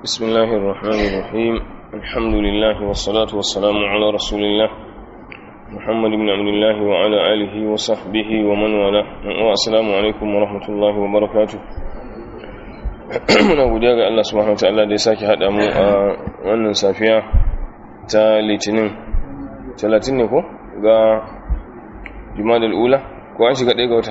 بسم الله الرحمن الرحيم الحمد لله والصلاة والسلام على رسول الله محمد بن عبد الله وعلى آله وصحبه ومن والاه والسلام عليكم ورحمة الله وبركاته muna godiya ga Allah subhanahu wataala da ya sake haɗa mu a wannan safiya ta litinin 30 ne ko ga jumadal ula ko an shiga ɗaya ga wata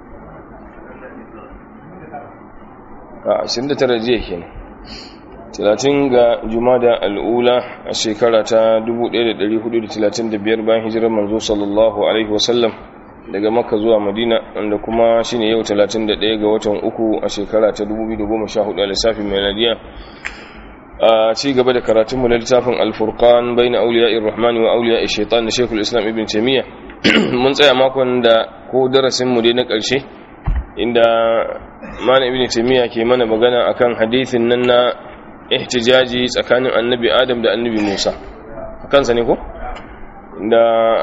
a 29 jiya kenan 30 ga jumada al'ula a shekara ta 1435 bayan hijirar manzo sallallahu alaihi wasallam daga makka zuwa madina wanda kuma shine yau 31 ga watan uku a shekara ta 2014 a lissafin meladiya a ci gaba da karatunmu na littafin alfurkan bai na auliya irrahmani wa auliya shaitan da shekul islam ibn taimiyya mun tsaya makon da ko darasinmu dai na ƙarshe inda mana ibn taimiyya ke mana magana akan hadithin nan na ihtijaji tsakanin annabi adam da annabi musa kansa ne ko da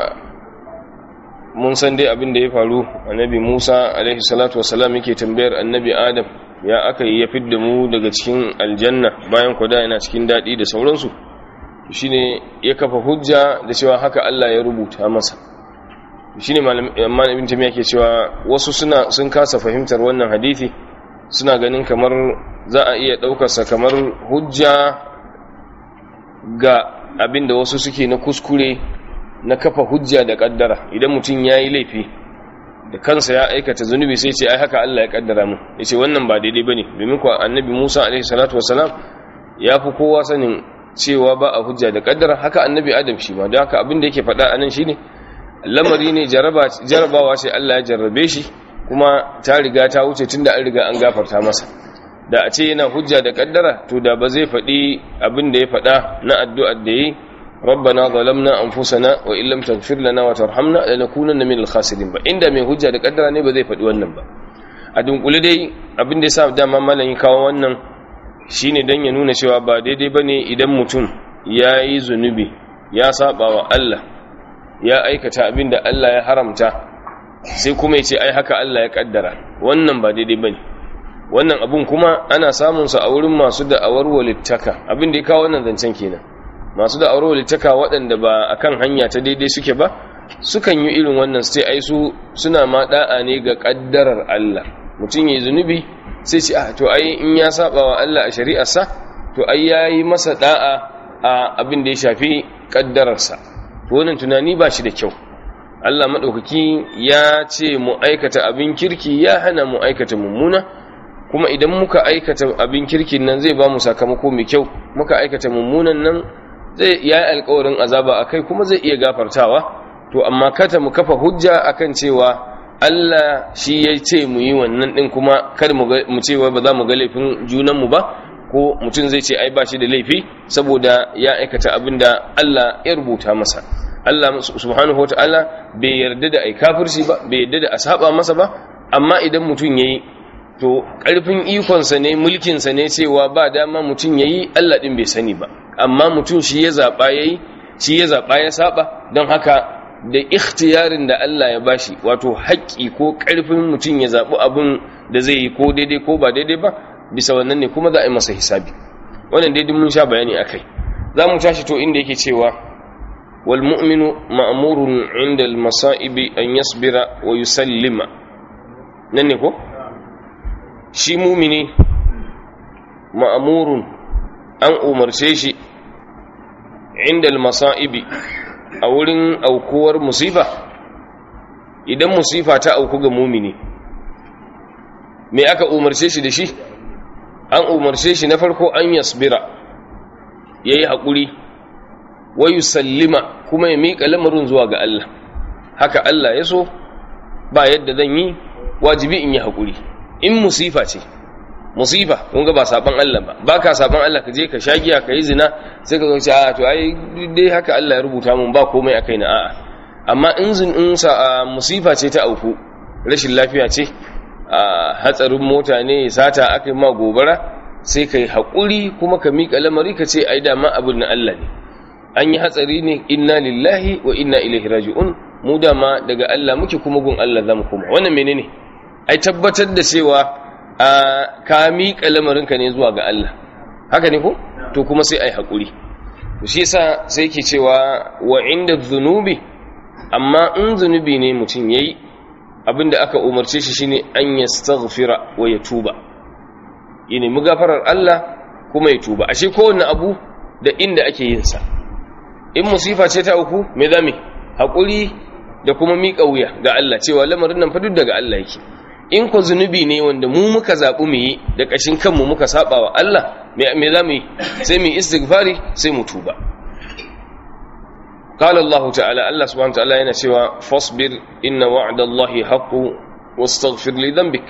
mun san dai abin da ya faru annabi musa alaihi salatu wasalam yake tambayar annabi adam ya aka yi ya fidda mu daga cikin aljanna bayan kwada yana cikin daɗi da sauransu shine ya kafa hujja da cewa haka allah ya rubuta masa shine malamin tamiya ke cewa wasu suna sun kasa fahimtar wannan hadithi suna ganin kamar za a iya ɗaukarsa kamar hujja ga abin da wasu suke na kuskure na kafa hujja da ƙaddara idan mutum ya yi laifi da kansa ya aikata zunubi sai ce ai haka Allah ya ƙaddara mu ya ce wannan ba daidai ba ne domin kuwa annabi musa alaihi salatu wasalam ya fi kowa sanin cewa ba a hujja da ƙaddara haka annabi adam shi ma don haka abin da yake faɗa a nan shi ne lamari ne jarabawa ce Allah ya jarrabe shi kuma ta riga ta wuce tunda an riga an gafarta masa da a ce yana hujja da kaddara to da ba zai faɗi abin da ya faɗa na addu'ar da yi rabbana zalamna anfusana wa illam taghfir lana wa tarhamna lanakunanna minal khasirin ba inda mai hujja da kaddara ne ba zai faɗi wannan ba a dunkule dai abin da yasa dama malamin kawo wannan shine dan ya nuna cewa ba daidai bane idan mutum ya yi zunubi ya saba wa Allah ya aikata abin da Allah ya haramta sai kuma ya ce ai haka Allah ya kaddara wannan ba daidai bane wannan abun kuma ana samun sa a wurin masu da'awar walittaka abin da ya kawo wannan zancen kenan masu da'awar walittaka waɗanda ba akan hanya ta daidai suke ba sukan yi irin wannan sai ai su suna ma da'a ne ga kaddarar Allah mutum yayi zunubi sai ce ah to ai in ya saba wa Allah a shari'arsa to ai yayi masa da'a a abin da ya shafi kaddararsa to wannan tunani ba shi da kyau Allah maɗaukaki ya ce mu aikata abin kirki ya hana mu aikata mummuna kuma idan muka aikata abin kirkin nan zai ba mu sakamako mai kyau muka aikata mummunan nan zai ya yi alkawarin azaba a kai kuma zai iya gafartawa to amma kata mu kafa hujja akan cewa Allah shi ya ce mu yi wannan ɗin kuma kar mu cewa ba za mu ga laifin junanmu ba ko mutum zai ce ai ba shi da laifi saboda ya aikata abin da Allah ya rubuta masa Allah subhanahu wa ta'ala bai yarda da ai kafirci ba bai yarda da a saba masa ba amma idan mutum yayi to karfin ikonsa ne mulkinsa ne cewa ba dama mutum yayi Allah din bai sani ba amma mutum shi ya zaba yayi shi ya zaba ya saba don haka da ikhtiyarin da Allah ya bashi wato haƙƙi ko karfin mutum ya zabi abun da zai yi ko daidai ko ba daidai ba bisa wannan ne kuma za a yi masa hisabi wannan daidai mun sha bayani akai za mu tashi to inda yake cewa والمؤمن مأمور عند المصائب أن يصبر ويسلم ننكو شي مؤمني مأمور أن أمر شيشي عند المصائب أولين أو كور مصيبة إذا مصيبة تأوكو مؤمني me aka umarce shi da shi an umarce shi na farko an yasbira yayi haƙuri wa yusallima kuma ya miƙa lamarin zuwa ga Allah haka Allah ya so ba yadda zan yi wajibi in yi haƙuri in musifa ce musifa kun ga ba saban Allah ba ba ka saban Allah ka je ka shagiya ka yi zina sai ka zonci a to ai dai haka Allah ya rubuta mun ba komai akai na a'a amma in zin in sa musifa ce ta auku rashin lafiya ce a hatsarin mota ne sata aka yi ma gobara sai ka yi haƙuri kuma ka miƙa lamari ka ce ai dama abin na Allah ne an yi hatsari ne inna lillahi wa inna ilaihi raji'un mu dama daga Allah muke kuma gun Allah zamu kuma wannan menene ai tabbatar da cewa a ka miƙa lamarinka ne zuwa ga Allah haka ne ko to kuma sai ai hakuri to shi yasa sai yake cewa wa inda dhunubi amma in zunubi ne mutum yayi abinda aka umarce shi shine an yastaghfira wa yatuba yana mu gafarar Allah kuma ya tuba ashe kowanne abu da inda ake yin sa in musifa ce ta uku me zame hakuri da kuma miƙa wuya ga Allah cewa lamarin nan fa duk daga Allah yake in ko zunubi ne wanda mu muka zaɓi mu yi da ƙashin kanmu muka saba wa Allah me za mu yi sai mu istighfari sai mu tuba قال الله تعالى الله سبحانه وتعالى yana cewa fasbir inna wa'dallahi haqqu wastaghfir li dhanbik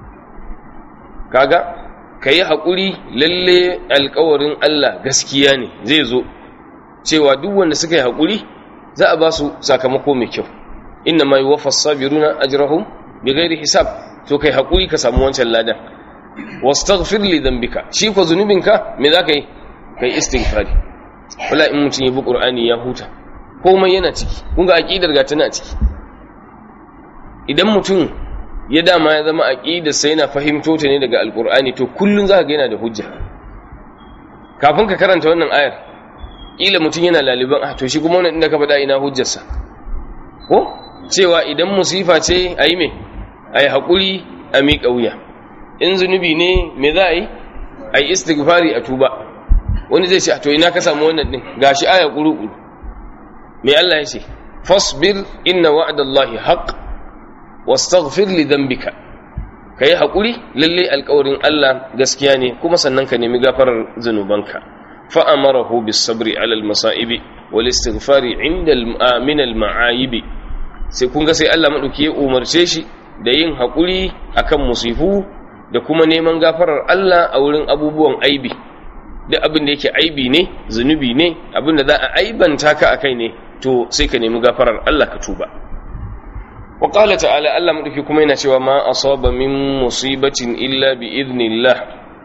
kaga kai hakuri lalle alƙawarin Allah gaskiya ne zai zo cewa duk wanda suka yi hakuri za a ba su sakamako mai kyau inna ma yuwaffas sabiruna ajrahum bighairi hisab to kai hakuri ka samu wancan ladan wastaghfir li dhanbika shi ko zunubinka me zaka yi kai istighfari wala in mutun yi bi qur'ani ya huta komai yana ciki kun ga aqidar ga tana ciki idan mutum ya dama ya zama aqidar sai yana fahimto ta ne daga alqur'ani to kullun zaka ga yana da hujja kafin ka karanta wannan ayar kila mutum yana laliban ah to shi kuma wannan inda ka faɗa ina hujjarsa ko cewa idan musifa ce ayi me ayi hakuri a miƙa wuya in zunubi ne me za a yi ayi istighfari a tuba wani zai ce to ina ka samu wannan din gashi aya kuru me Allah ya ce fasbir inna wa'dallahi haqq wastaghfir li dhanbika kai hakuri lalle alƙawarin Allah gaskiya ne kuma sannan ka nemi gafarar zanubanka fa amarahu bis sabri ala al masaibi wal istighfari inda al min al ma'ayib sai kun ga sai Allah madauki ya umarce shi da yin hakuri akan musifu da kuma neman gafarar Allah a wurin abubuwan aibi duk abin da yake aibi ne zunubi ne abin da za a aibanta ka akai ne to sai ka nemi gafarar Allah ka tuba wa qala ta'ala Allah madauki kuma yana cewa ma asaba min musibatin illa bi idnillah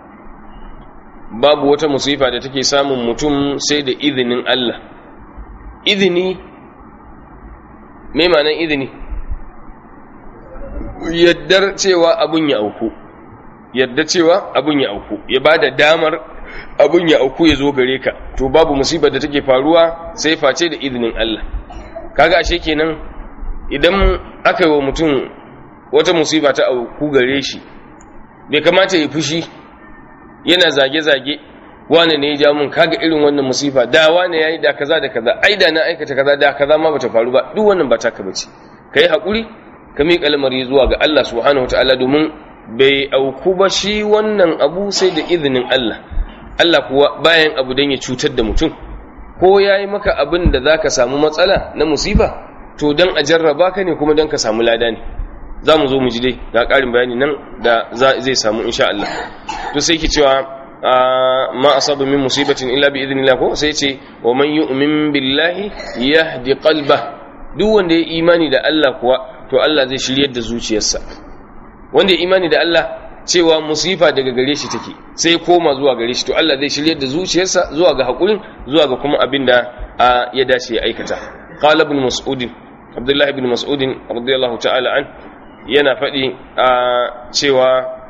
babu wata musifa da take samun mutum sai da izinin Allah izini me ma'anar izini yaddar cewa abun ya auku yadda cewa abun ya auku ya bada damar abun ya auku ya zo gare ka to babu musibar da take faruwa sai face da izinin Allah kaga ashe kenan idan aka yi wa mutum wata musiba ta auku gare shi bai kamata ya fushi yana zage-zage wane ne ya ja mun kaga irin wannan musifa da wane yayi da kaza da kaza ai da na aikata kaza da kaza ma bata faru ba duk wannan ba taka bace kai hakuri ka miƙa lamari zuwa ga Allah subhanahu wataala domin bai auku ba shi wannan abu sai da izinin Allah Allah kuwa bayan abu dan ya cutar da mutum ko yayi maka abin da zaka samu matsala na musifa to dan a jarraba ka ne kuma dan ka samu lada ne za mu zo mu ji dai ga ƙarin bayani nan da zai samu insha Allah to sai ki cewa ma asaba min musibatin illa bi idnillah ko sai ce wa man yu'min billahi yahdi qalba duk wanda ya imani da Allah kuwa to Allah zai shiryar da zuciyarsa wanda ya imani da Allah cewa musifa daga gare shi take sai koma zuwa gare shi to Allah zai shiryar da zuciyarsa zuwa ga hakurin zuwa ga kuma abinda ya dace ya aikata qala ibn mas'ud abdullah ibn mas'ud radiyallahu ta'ala an yana faɗi a cewa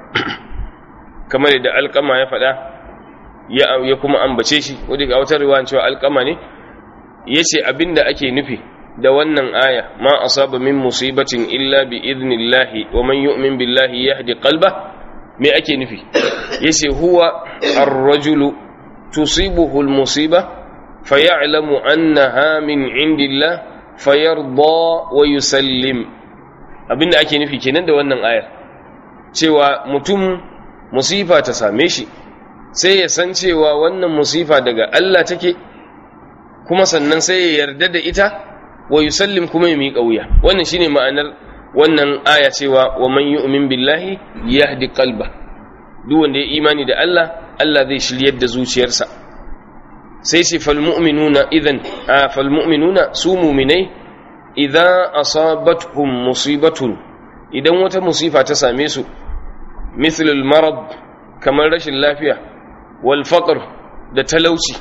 kamar da alƙama ya faɗa ya kuma ambace shi wadda ga wata riwaya cewa alƙama ne ya ce abinda ake nufi da wannan aya ma asaba min musibatin illa bi idnillahi wa man yu'min billahi yahdi qalba me ake nufi yace huwa ar-rajulu tusibuhu al-musiba fayalamu annaha min indillah fayarda wa yusallim abinda ake nufi kenan da wannan ayar cewa mutum musifa ta same shi sai ya san cewa wannan musifa daga Allah take kuma sannan sai ya yarda da ita wa yusallim kuma ya miƙa wuya wannan shine ma'anar wannan aya cewa wa man yu'min billahi yahdi qalba duk wanda ya imani da Allah Allah zai shiryar da zuciyarsa sai ce fal mu'minuna idan fal mu'minuna su mu'minai idza asabatuhum musibatun idan wata musifa ta same su mithlul marad kamar rashin lafiya wal faqr da talauci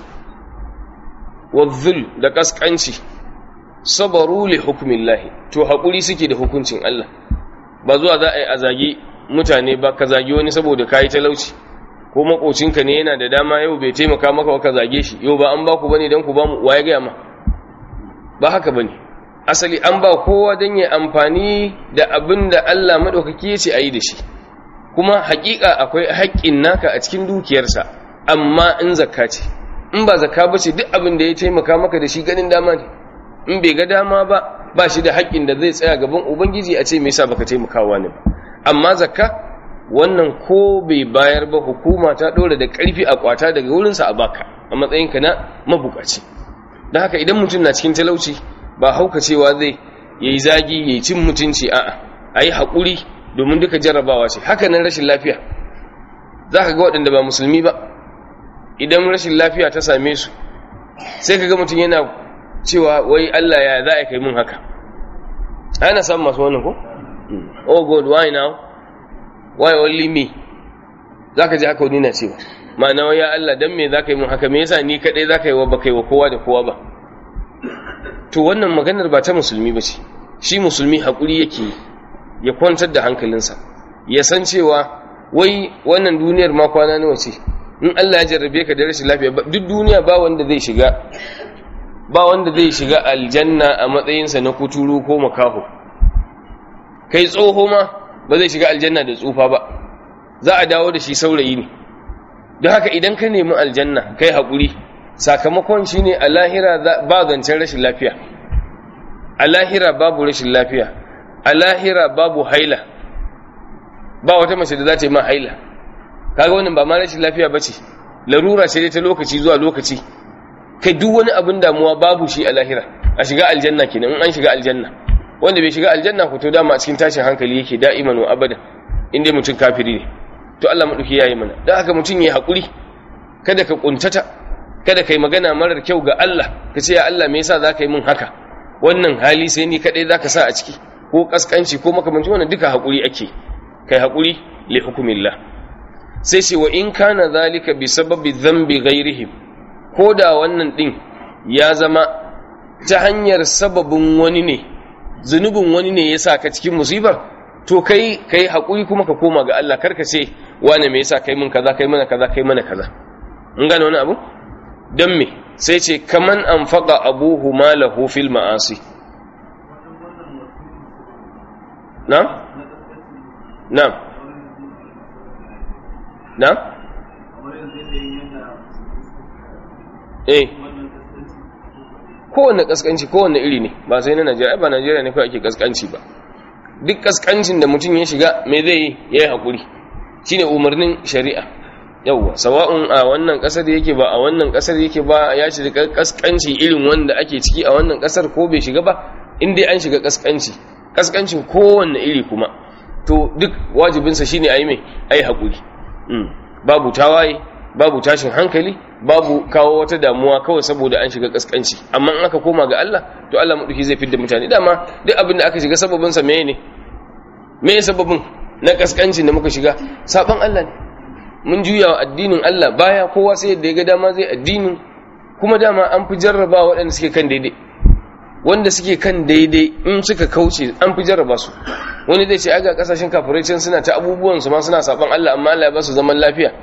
wal da kaskanci sabaru li hukmillahi to hakuri suke da hukuncin Allah ba zuwa za a yi a zagi mutane ba ka zagi wani saboda kayi talauci ko makocinka ne yana da dama yau bai taimaka maka ka zage shi yau ba an ba ku bane dan ku ba mu waye ga ma ba haka bane asali an ba kowa dan ya amfani da abin da Allah madaukaki ya ce ayi da shi kuma hakika akwai haƙƙin naka a cikin dukiyarsa amma in zakka ce in ba zakka ba ce duk abin da ya taimaka maka da shi ganin dama ne in bai ga dama ba ba shi da haƙƙin da zai tsaya gaban ubangiji a ce me yasa baka taimakawa ne ba amma zakka wannan ko bai bayar ba hukuma ta ɗora da ƙarfi a kwata daga wurinsa a baka a matsayinka na mabukaci don haka idan mutum na cikin talauci ba haukacewa zai yayi zagi yayi cin mutunci a'a ayi haƙuri domin duka jarrabawa ce haka nan rashin lafiya za ka ga waɗanda ba musulmi ba idan rashin lafiya ta same su sai ka ga mutum yana cewa wai Allah ya za a kai mun haka ana samun masu wannan ko? oh god why now why only me za ka ji haka wani na cewa ma'ana wai ya Allah don me za ka yi mun haka me yasa ni kaɗai za ka yi wa ba kai wa kowa da kowa ba to wannan maganar ba ta musulmi ba ce shi musulmi haƙuri yake yi ya kwantar da hankalinsa ya san cewa wai wannan duniyar ma kwana nawa ce in Allah ya jarrabe ka da rashin lafiya duk duniya ba wanda zai shiga ba wanda zai shiga aljanna a matsayinsa na kuturu ko makaho kai tsoho ma ba zai shiga aljanna da tsufa ba za a dawo da shi saurayi ne don haka idan ka nemi aljanna kai haƙuri sakamakon shi ne a lahira ba zancen rashin lafiya a lahira babu rashin lafiya a lahira babu haila ba wata mace da za ta yi ma haila kaga wannan ba ma rashin lafiya ba ce larura ce ta lokaci zuwa lokaci kai duk wani abin damuwa babu shi a lahira a shiga aljanna kenan in an shiga aljanna wanda bai shiga aljanna ko to dama a cikin tashin hankali yake da'iman wa abada in dai mutum kafiri ne to Allah madauki yayi mana dan haka mutum yayi hakuri kada ka kuntata kada kai magana marar kyau ga Allah ka ce ya Allah me yasa zaka yi min haka wannan hali sai ni kadai zaka sa a ciki ko kaskanci ko makamancin wannan duka hakuri ake kai hakuri li hukumillah sai ce wa in kana zalika bi sababi dhanbi ghairihim ko da wannan din ya zama ta hanyar sababin wani ne zunubin wani ne yasa ka cikin musibar to kai kai hakuri kuma ka koma ga Allah karka ce wane me yasa kai mun kaza kai mana kaza kai mana kaza in gane wani abu dan me sai ce kaman anfaqa abuhu malahu fil ma'asi na'am na'am na'am eh kowanne kaskanci kowanne iri ne ba sai na Najeriya ba Najeriya ne kawai ake kaskanci ba duk kaskancin da mutum ya shiga me zai yi yayi hakuri shine umarnin shari'a yawwa sawa'un a wannan kasar yake ba a wannan kasar yake ba ya shiga kaskanci irin wanda ake ciki a wannan kasar ko bai shiga ba in dai an shiga kaskanci kaskancin kowanne iri kuma to duk wajibinsa shine ayi mai ayi hakuri babu tawaye babu tashin hankali babu kawo wata damuwa kawai saboda an shiga kaskanci amma in aka koma ga Allah to Allah maduki zai fidda mutane dama duk abin da aka shiga sababin sa meye ne me sababin na kaskancin da muka shiga saban Allah ne mun juya wa addinin Allah baya kowa sai yadda ya ga dama zai addinin kuma dama an fi jarraba waɗanda suke kan daidai wanda suke kan daidai in suka kauce an fi jarraba su wani zai ce aga kasashen kafirai can suna ta abubuwan su ma suna saban Allah amma Allah ya ba su zaman lafiya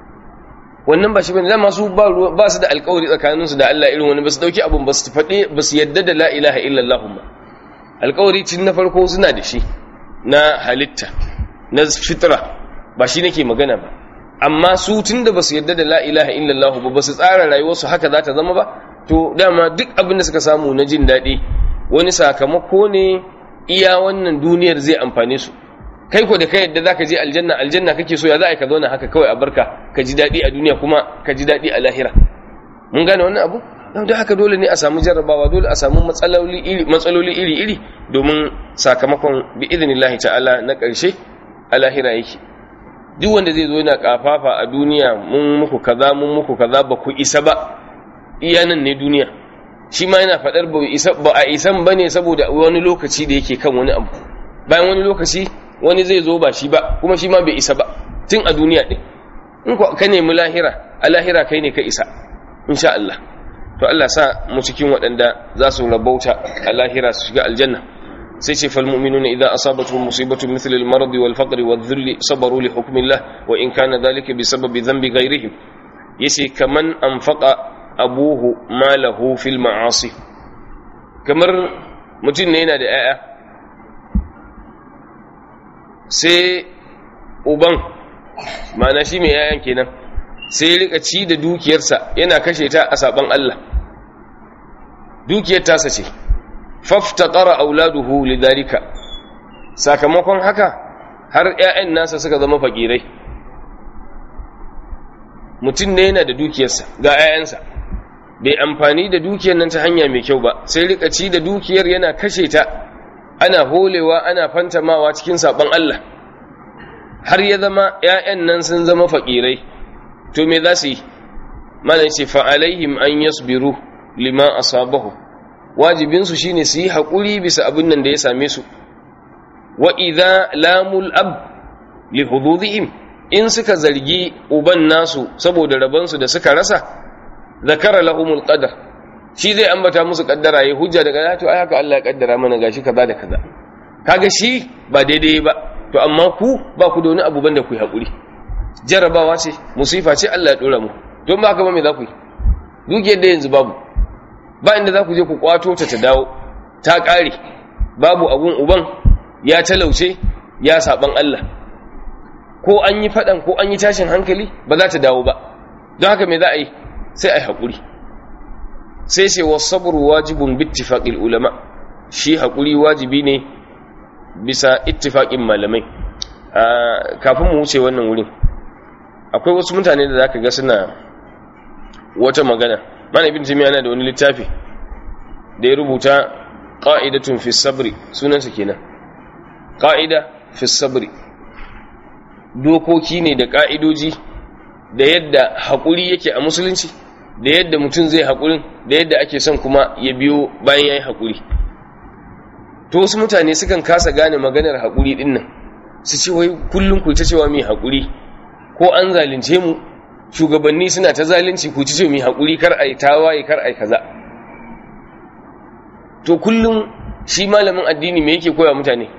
wannan ba shi bane dama su ba ba su da alƙawari tsakaninsu da Allah irin wani ba su dauki abun ba su faɗe ba su yadda da la ilaha illallah ba alƙawari cin na farko suna da shi na halitta na fitra ba shi nake magana ba amma su tun da ba su yadda da la ilaha illallah ba ba su tsara rayuwarsu haka za ta zama ba to dama duk abin da suka samu na jin daɗi wani sakamako ne iya wannan duniyar zai amfane su kai ko da kai yadda zaka je aljanna aljanna kake so ya za a ka zauna haka kawai a barka ka ji daɗi a duniya kuma ka ji daɗi a lahira mun gane wannan abu don haka dole ne a samu jarrabawa dole a samu matsaloli iri matsaloli iri iri domin sakamakon bi idnillahi ta'ala na ƙarshe a lahira yake duk wanda zai zo yana kafafa a duniya mun muku kaza mun muku kaza ba ku isa ba iya nan ne duniya shi ma yana faɗar ba a isan ba ne saboda wani lokaci da yake kan wani abu bayan wani lokaci wani zai zo ba shi ba kuma shi ma bai isa ba tun a duniya ɗin in ka nemi lahira a lahira kai ne ka isa insha Allah to Allah sa mu cikin waɗanda za su rabauta a lahira su shiga aljanna sai ce fal mu'minuna idza asabatuhum musibatun mithl al marad wal faqr wal dhull sabaru li hukmillah wa in kana dhalika bi sababi dhanbi ghayrihim yace kaman anfaqa abuhu malahu fil ma'asi kamar mutum ne yana da 'ya'ya sai uban ma'ana shi mai 'ya'yan kenan sai rika ci da dukiyarsa yana kashe ta a saban Allah dukiyar tasa ce faftaqara auladuhu lidhalika sakamakon haka har 'ya'yan nasa suka zama fakirai mutum ne yana da dukiyarsa ga 'ya'yansa bai amfani da dukiyar nan ta hanya mai kyau ba sai rika ci da dukiyar yana kashe ta ana holewa ana fantamawa cikin saban Allah har ya zama ƴaƴan nan sun zama fakirai to me za su yi malan ce fa alaihim an yasbiru lima asabahu wajibin su shine su yi hakuri bisa abin nan da ya same su wa idza lamul ab li hududihim in suka zargi uban nasu saboda rabansu da suka rasa zakara lahumul qadar shi zai ambata musu kaddara yayi hujja daga to ai haka Allah ya kaddara mana gashi kaza da kaza kaga shi ba daidai ba to amma ku ba ku da wani abu banda ku yi hakuri jarabawa ce musifa ce Allah ya dora mu don ba haka ba me za ku yi dukiyar da yanzu babu ba inda za ku je ku kwato ta ta dawo ta kare babu abun uban ya talauce ya saban Allah ko an yi fadan ko an yi tashin hankali ba za ta dawo ba don haka me za a yi sai a yi haƙuri sai sai wasabru wajibun bittifaƙil ulama shi haƙuri wajibi ne bisa ittifaƙin malamai kafin mu wuce wannan wurin akwai wasu mutane da zaka ga suna wata magana mana ibn jami'a yana da wani littafi da ya rubuta qa'idatun fi sabri sunansa kenan qa'ida fi sabri dokoki ne da ka'idoji da yadda haƙuri yake a musulunci da yadda mutum zai haƙurin da yadda ake son kuma ya biyo bayan ya yi haƙuri to wasu mutane sukan kasa gane maganar haƙuri ɗin nan su ce wai kullum ku ta cewa mai haƙuri ko an zalunce mu shugabanni suna ta zalunci ku ci ce mai haƙuri kar a yi tawaye kar a yi kaza to kullum shi malamin addini me yake koya mutane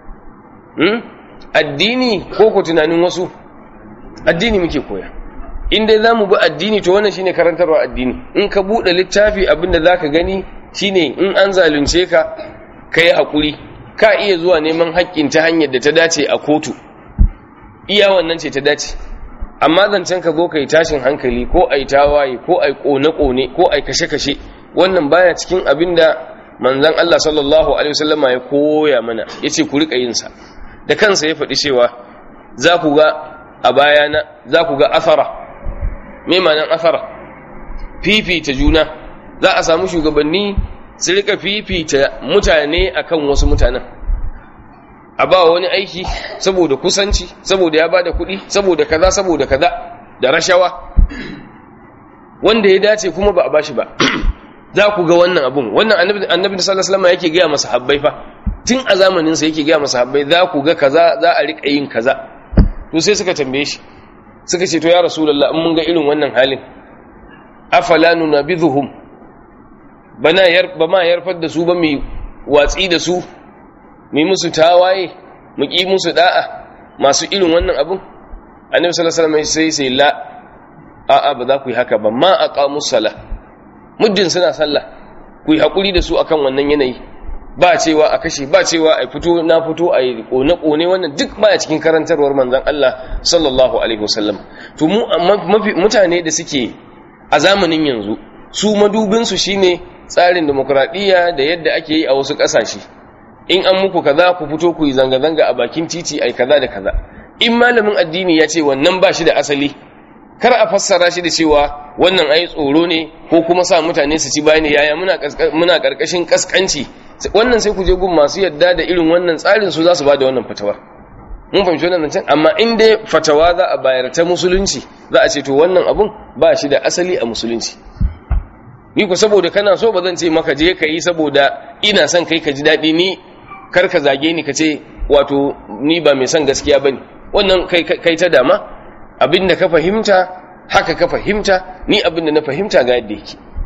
addini ko ko tunanin wasu addini muke koya in dai za mu bi addini to wannan shine karantarwa addini in ka buɗe littafi abinda za ka gani shine in an zalunce ka ka yi haƙuri ka iya zuwa neman haƙƙin ta hanyar da ta dace a kotu iya wannan ce ta dace amma zancen ka zo ka yi tashin hankali ko a yi tawaye ko a yi ƙone-ƙone ko a yi kashe-kashe wannan baya cikin abin da manzan Allah sallallahu alaihi wasallama ya koya mana ya ce ku riƙa yinsa da kansa ya faɗi cewa za ku ga a bayana za ku ga asara mai manan asara fifita juna za a samu shugabanni su rika fifita mutane akan wasu mutanen a ba wani aiki saboda kusanci saboda ya bada kuɗi saboda kaza saboda kaza da rashawa wanda ya dace kuma ba a bashi ba za ku ga wannan abun wannan annabi annabi sallallahu alaihi wasallam yake ga masa habbai fa tun a zamanin sa yake ga masa habbai za ku ga kaza za a rika yin kaza to sai suka tambaye shi suka ce to ya rasulullah in mun ga irin wannan halin afala nunabidhuhum bana yar ba ma yarfar da su ba mu watsi da su mu musu tawaye mu ki musu da'a masu irin wannan abun annabi sallallahu alaihi wasallam sai sai la a'a ba za ku yi haka ba ma aqamus sala muddin suna sallah ku yi hakuri da su akan wannan yanayi ba cewa a kashe ba cewa a fito na fito a yi kone-kone wannan duk baya cikin karantarwar manzan Allah sallallahu alaihi wasallam to mu mutane da suke a zamanin yanzu su madubinsu shine tsarin demokradiyya da yadda ake yi a wasu ƙasashe in an muku kaza ku fito ku yi zanga-zanga a bakin titi ai kaza da kaza in malamin addini ya ce wannan ba shi da asali kar a fassara shi da cewa wannan ai tsoro ne ko kuma sa mutane su ci bayani yaya muna karkashin kaskanci wannan sai ku je gun masu yadda da irin wannan tsarin su za su ba da wannan fatawa mun fahimci wannan can amma in dai fatawa za a bayar ta musulunci za a ce to wannan abun ba shi da asali a musulunci ni ku saboda kana so ba zan ce maka je ka yi saboda ina son kai ka ji daɗi ni kar ka zage ni ka ce wato ni ba mai son gaskiya bane wannan kai ta dama abinda ka fahimta haka ka fahimta ni abinda na fahimta ga yadda yake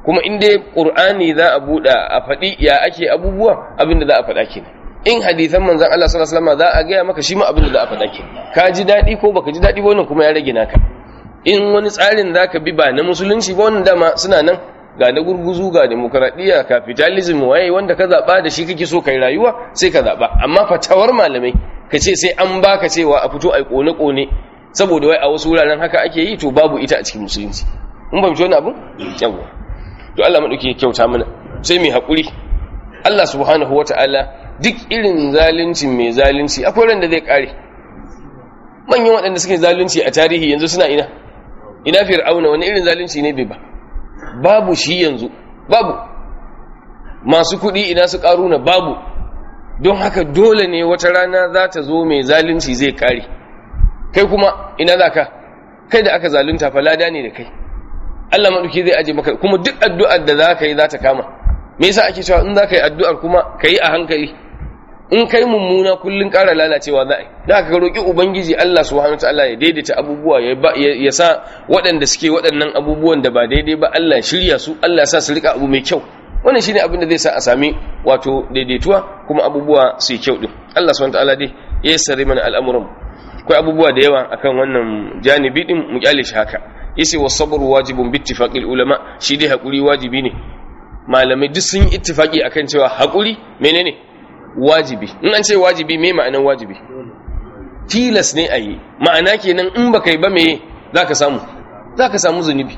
kuma in dai qur'ani za a buɗa a faɗi ya ake abubuwa abin da za a faɗa kenan in hadithan manzon Allah sallallahu alaihi wasallam za a gaya maka shi ma abin da za a faɗa kenan ka ji daɗi ko baka ji daɗi ba wannan kuma ya rage naka in wani tsarin zaka bi ba na musulunci ba wannan dama suna nan ga na gurguzu ga demokradiyya capitalism waye wanda ka zaba da shi kake so kai rayuwa sai ka zaba amma fatawar malamai ka ce sai an baka cewa a fito ai kone kone saboda wai a wasu wuraren haka ake yi to babu ita a cikin musulunci mun fahimci wannan abun yawa to Allah madauki kyauta mana sai mai hakuri Allah subhanahu wataala duk irin zalunci mai zalunci akwai ran da zai kare manyan waɗanda suke zalunci a tarihi yanzu suna ina ina fir'auna wani irin zalunci ne bai ba babu shi yanzu babu masu kuɗi ina su ƙaruna babu don haka dole ne wata rana za ta zo mai zalunci zai ƙare kai kuma ina za ka kai da aka zalunta fa lada ne da kai Allah maɗauki zai aje maka kuma duk addu'ar da za ka yi za ta kama me yasa ake cewa in za ka yi addu'ar kuma ka yi a hankali in kai mummuna kullun ƙara lalacewa za a yi da ka roƙi ubangiji Allah subhanahu ta'ala ya daidaita abubuwa ya sa waɗanda suke waɗannan abubuwan da ba daidai ba Allah shirya su Allah ya sa su rika abu mai kyau wannan shine abin da zai sa a sami wato daidaituwa kuma abubuwa su yi kyau din Allah subhanahu ta'ala dai ya yassare mana al'amuran akwai abubuwa da yawa akan wannan janibi din mu kyale shi haka yace was sabr wajibun bi ittifaqil ulama shi dai hakuri wajibi ne malamai duk sun yi ittifaqi akan cewa hakuri menene wajibi in an ce wajibi me ma'anan wajibi tilas ne a yi ma'ana kenan in baka yi ba me za ka samu za ka samu zunubi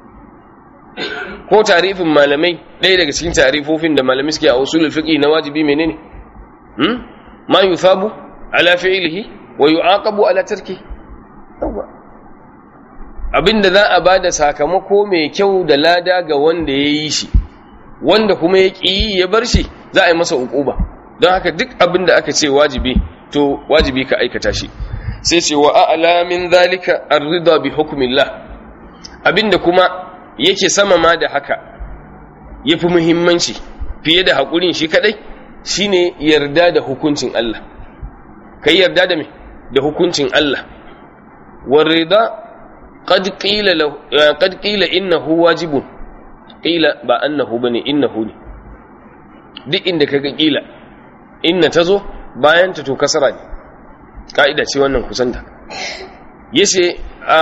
ko tarifin malamai ɗaya daga cikin tarifofin da malamai suke a usulul fiqi na wajibi menene hmm ma yusabu ala fi'lihi wa yu'aqabu ala tarki abinda za a bada sakamako mai kyau da lada ga wanda ya yi shi wanda kuma ya ƙi ya bar shi za a yi masa uquba don haka duk abin da aka ce wajibi to wajibi ka aikata shi sai ce wa a'la min zalika ar-ridha bi hukmillah abinda kuma yake sama ma da haka yafi muhimmanci fiye da hakurin shi kadai shine yarda da hukuncin Allah kai yarda da me da hukuncin Allah war ridha qad qila qad qila innahu wajibun qila ba annahu bane innahu ne duk inda kaga qila inna ta zo bayan ta to kasara ne ka'ida ce wannan kusanta yace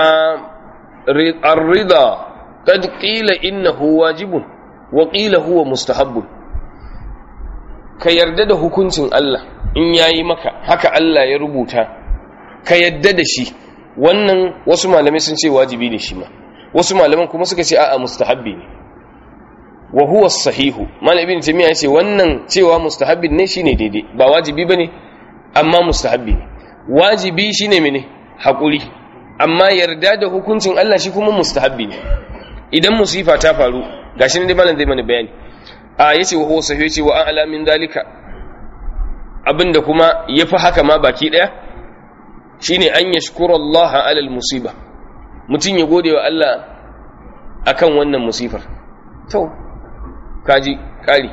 ar-rida qad qila innahu wajibun wa qila huwa mustahabbun ka yarda da hukuncin Allah in yayi maka haka Allah ya rubuta ka yarda da shi wannan wasu malamai sun ce wajibi ne shi ma wasu malaman kuma suka ce a'a mustahabbi ne wa huwa sahihu malam ibn taymiya yace wannan cewa mustahabbin ne shine daidai ba wajibi bane amma mustahabbi ne wajibi shine mene hakuri amma yarda da hukuncin Allah shi kuma mustahabbi ne idan musifa ta faru gashi ne dai malam zai mana bayani a yace wa huwa sahihu yace wa a'la min dalika abinda kuma yafi haka ma baki daya shine an yashkura Allah ala musiba mutun ya gode wa Allah akan wannan musifar to kaji kari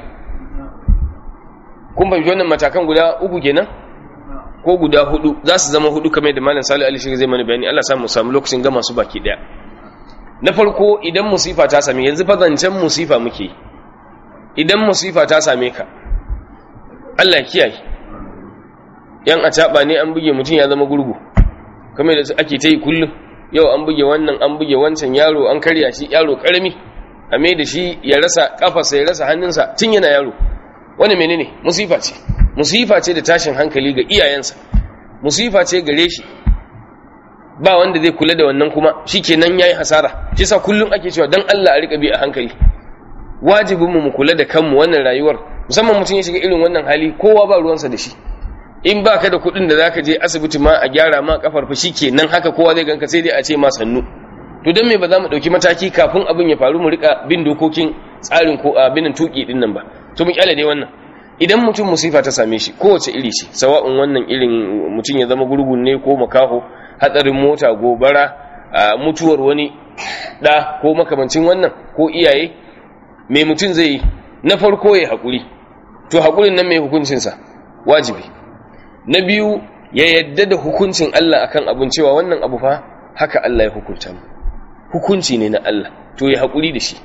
kun fahimci wannan matakan guda uku kenan ko guda hudu za su zama hudu kamar da malam salih ali shi zai mana bayani Allah samu samu lokacin gama su baki daya na farko idan musifa ta same yanzu fa zancen musifa muke idan musifa ta same ka Allah kiyaye yan a ne an buge mutum ya zama gurgu kamar da ake ta yi kullum yau an buge wannan an buge wancan yaro an karya shi yaro karami a mai da shi ya rasa kafarsa ya rasa hannunsa tun yana yaro wani menene musifa ce musifa ce da tashin hankali ga iyayensa musifa ce gare shi ba wanda zai kula da wannan kuma shikenan yayi hasara shi sa kullum ake cewa dan Allah a rika bi a hankali wajibin mu mu kula da kanmu wannan rayuwar musamman mutum ya shiga irin wannan hali kowa ba ruwansa da shi in ba ka da kuɗin da zaka je asibiti ma a gyara ma kafar fa shikenan haka kowa zai ganka sai dai a ce ma sannu to don me ba za mu ɗauki mataki kafin abin ya faru mu rika bin dokokin tsarin ko abinin tuki din nan ba to mu kyale dai wannan idan mutum musifa ta same shi kowace iri ce sawa'un wannan irin mutum ya zama gurgun ne ko makaho hatsarin mota gobara mutuwar wani ɗa ko makamancin wannan ko iyaye mai mutum zai yi na farko ya haƙuri to haƙurin nan mai hukuncinsa wajibi na biyu ya yadda da hukuncin Allah akan abin cewa wannan abu fa haka Allah ya hukunta mu hukunci ne na Allah to ya haƙuri da shi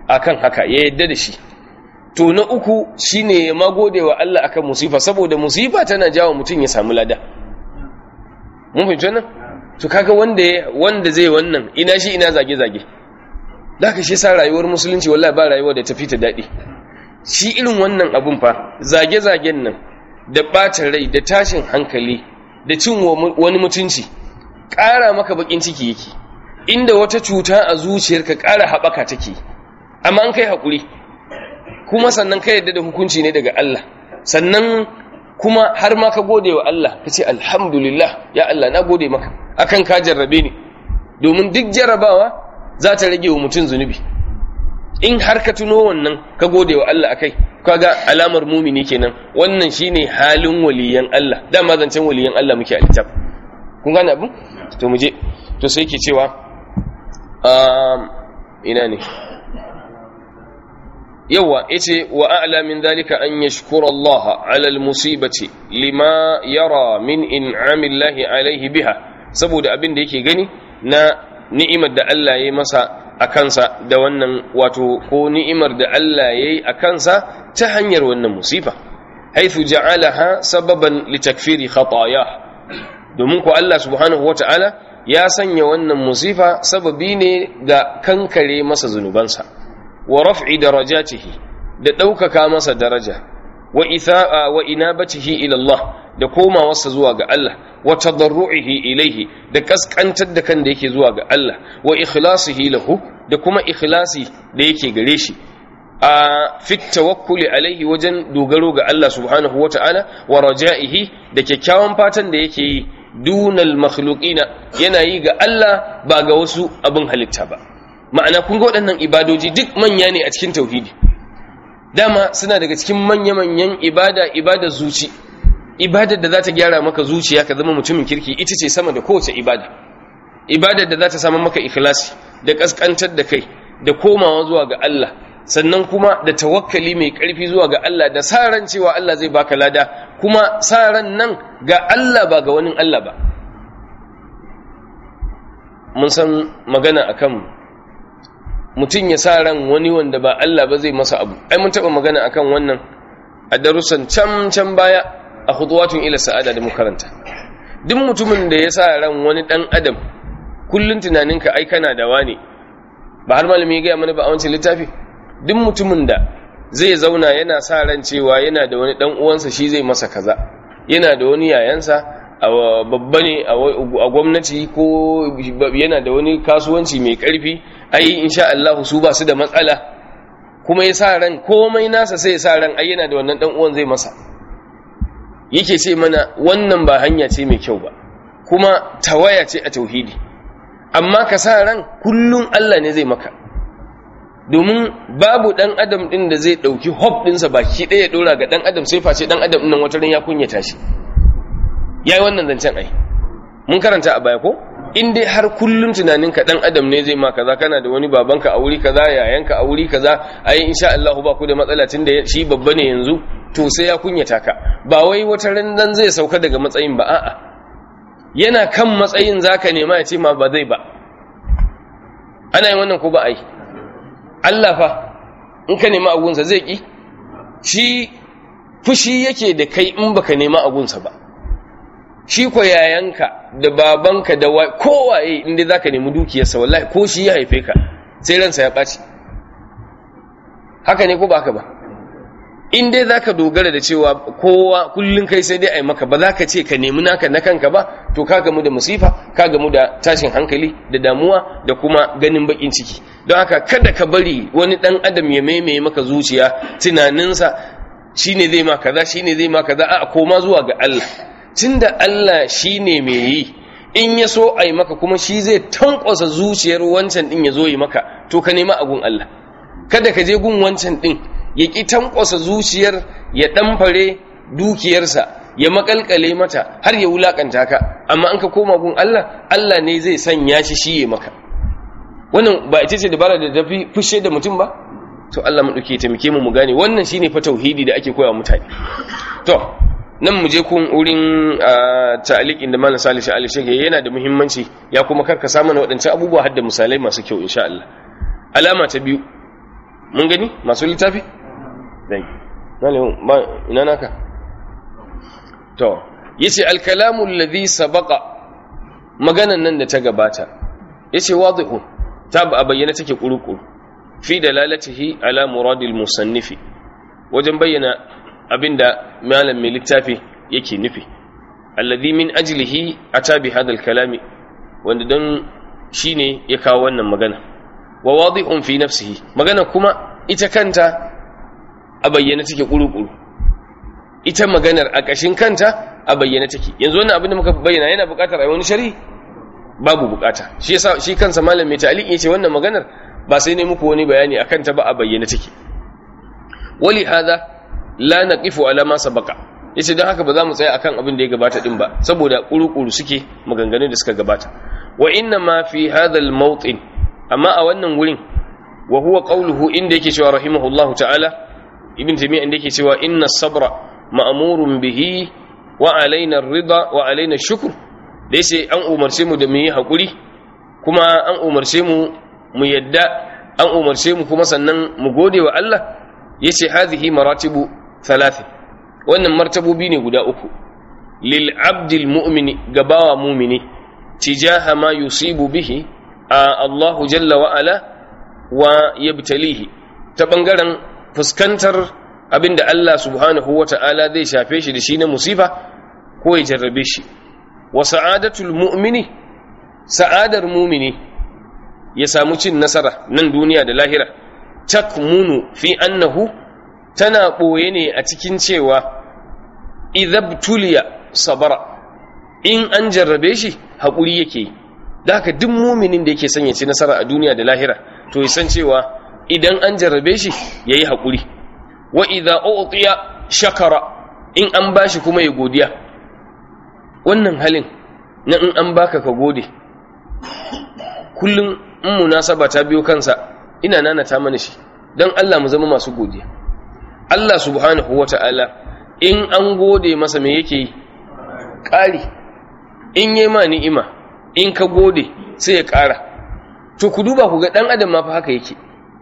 akan haka ya yadda da shi to na uku shine ya magode wa Allah akan musifa saboda musifa tana jawo mutum ya samu lada mun fahimci wannan to kaga wanda wanda zai wannan ina shi ina zage zage da ka shi sa rayuwar musulunci wallahi ba rayuwa da tafi ta daɗi shi irin wannan abun fa zage zagen nan da ɓacin rai da tashin hankali da cin wani mutunci ƙara maka bakin ciki yake inda wata cuta a zuciyarka ƙara haɓaka take amma an kai haƙuri kuma sannan ka yadda da hukunci ne daga Allah sannan kuma har ma ka gode wa Allah ka ce alhamdulillah ya Allah na gode maka akan ka jarrabe ni domin duk jarrabawa za ta rage wa mutum zunubi in har ka tuno wannan ka gode wa Allah akai kaga alamar mumini kenan wannan shine halin waliyan Allah dama zancen waliyan Allah muke a littaf kun gane abin to mu je to sai ke cewa ina ne yawa yace wa a'la min dhalika an yashkura Allah 'ala al-musibati lima yara min in'ami Allah alayhi biha saboda abin da yake gani na ni'imar da Allah ya masa a kansa da wannan wato ko ni'imar da Allah ya yi a kansa ta hanyar wannan musifa haithu ja'alaha sababan litakfiri khataya domin ko Allah subhanahu wata'ala ya sanya wannan musifa sababi ne ga kankare masa zunubansa wa raf'i darajatihi da ɗaukaka masa daraja wa itha'a wa inabatihi ila Allah da komawarsa zuwa ga Allah wa tadarru'ihi ilaihi da kaskantar da kan da yake zuwa ga Allah wa ikhlasihi lahu da kuma ikhlasi da yake gare shi a fit tawakkuli alaihi wajen dogaro ga Allah subhanahu wata'ala wa raja'ihi da kyakkyawan fatan da yake yi dunal makhluqina yana yi ga Allah ba ga wasu abin halitta ba ma'ana kun ga waɗannan ibadoji duk manya ne a cikin tauhidi dama suna daga cikin manya-manyan ibada ibada zuci ibadar da za ta gyara maka zuciya ka zama mutumin kirki ita ce sama da kowace ibada ibadar da za ta samu maka ikhlasi da kaskantar da kai da komawa zuwa ga Allah sannan kuma da tawakkali mai karfi zuwa ga Allah da sa ran cewa Allah zai baka lada kuma sa ran nan ga Allah ba ga wani Allah ba mun san magana akan mutum ya sa ran wani wanda ba Allah ba zai masa abu ai mun taba magana akan wannan a darussan can can baya a khudwatun ila sa'ada da makaranta duk mutumin da ya sa ran wani dan adam kullun tunaninka ai kana da wani ba har malami ya gaya mana ba a wancan littafi duk mutumin da zai zauna yana sa ran cewa yana da wani dan uwansa shi zai masa kaza yana da wani yayansa a babba ne a gwamnati ko yana da wani kasuwanci mai karfi ai insha Allah su ba su da matsala kuma ya sa ran komai nasa sai ya sa ran ai yana da wannan dan uwan zai masa yake ce mana wannan ba hanya ce mai kyau ba kuma tawaya ce a tauhidi amma ka sa ran kullum Allah ne zai maka domin babu dan adam din da zai dauki hop dinsa baki ɗaya ya dora ga dan adam sai face dan adam din nan wata ran ya kunyata shi yayi wannan zancen ai mun karanta a baya ko in dai har kullum tunaninka dan adam ne zai ma kaza kana da wani babanka a wuri kaza yayanka a wuri kaza ai insha Allah ba ku da matsala tun da shi babba ne yanzu to sai ya kunyata ka ba wai wata ran dan zai sauka daga matsayin ba a'a yana kan matsayin zaka nema ya ce ma ba zai ba ana yin wannan ko ba ai Allah fa in ka nema agunsa zai ki shi fushi yake da kai in baka nema agunsa ba shi ko yayanka da babanka da kowaye inda za ka nemi dukiyarsa wallahi ko shi ya haife ka sai ransa ya ɓaci haka ne ko ba haka ba in dai za ka dogara da cewa kowa kullum kai sai dai a yi maka ba za ka ce ka nemi naka na kanka ba to ka gamu da musifa ka gamu da tashin hankali da damuwa da kuma ganin bakin ciki don haka kada ka bari wani ɗan adam ya maimaye maka zuciya tunaninsa shine zai ma kaza shine zai ma kaza a koma zuwa ga Allah tunda Allah shi ne mai yi in ya so a yi maka kuma shi zai tankwasa zuciyar wancan ɗin ya zo yi maka to ka nema agun Allah kada ka je gun wancan ɗin ya ƙi tankwasa zuciyar ya ɗamfare dukiyarsa ya makalkale mata har ya wulaƙanta ka amma an ka koma gun Allah Allah ne zai sanya shi shi ya maka wannan ba ita ce dabara da tafi fushe da mutum ba to Allah mu ɗauke taimake mu mu gane wannan shine fa tauhidi da ake koya mutane to nan mu je kun wurin ta'aliqin da malam Salisu Ali Sheikh yana da muhimmanci ya kuma karkasa mana waɗancan abubuwa har da misalai masu kyau insha Allah alama ta biyu mun gani masu littafi dai malamin ba ina naka to yace al-kalamu alladhi sabaqa maganan nan da ta gabata yace wadihu ta ba bayyana take kurukuru fi dalalatihi ala muradil musannifi wajen bayyana abinda malam mai littafi yake nufi alladhi min ajlihi ata bi hadha al-kalami wanda dan shine ya kawo wannan magana wa wadihun fi nafsihi magana kuma ita kanta a bayyana take kurukuru ita maganar a kashin kanta a bayyana take yanzu wannan abin da muka bayyana yana buƙatar ai wani sharhi babu buƙata shi yasa shi kansa malam mai ta'liq yace wannan maganar ba sai ne muku wani bayani akan ta ba a bayyana take wali hada la naqifu ala ma sabaqa yace dan haka ba za mu tsaya akan abin da ya gabata din ba saboda kurukuru suke maganganun da suka gabata wa inna ma fi hadha al-mawtin amma a wannan wurin wa huwa qawluhu inda yake cewa rahimahullahu ta'ala ibn taymiyyah inda yake cewa inna sabra ma'murun bihi wa alaina ar-ridha wa alaina shukr da yace an umarce mu da mu yi hakuri kuma an umarce mu mu yadda an umarce mu kuma sannan mu gode wa Allah yace hadhihi maratibu thalath wannan martabobi ne guda uku lil abdil mu'mini gabawa mu'mini tijaha ma yusibu bihi a Allahu jalla wa ala wa yabtalihi ta bangaren fuskantar abinda Allah subhanahu wa ta'ala zai shafe shi da shi na musifa ko ya jarrabe shi wa sa'adatul mu'mini sa'adar mu'mini ya samu cin nasara nan duniya da lahira takmunu fi annahu tana ɓoye ne a cikin cewa idabtuliya sabara in an jarrabe shi haƙuri yake yi da haka duk muminin da yake son ya ci nasara a duniya da lahira to ya san cewa idan an jarrabe shi ya yi haƙuri wa idha u'tiya shakara in an bashi kuma ya godiya wannan halin na in an baka ka gode kullum in munasaba ta biyo kansa ina nanata mana shi don Allah mu zama masu godiya Allah subhanahu wata'ala in an gode masa me yake yi ƙari in yi ma ni'ima in ka gode sai ya ƙara to ku duba ku ga ɗan adam ma fa haka yake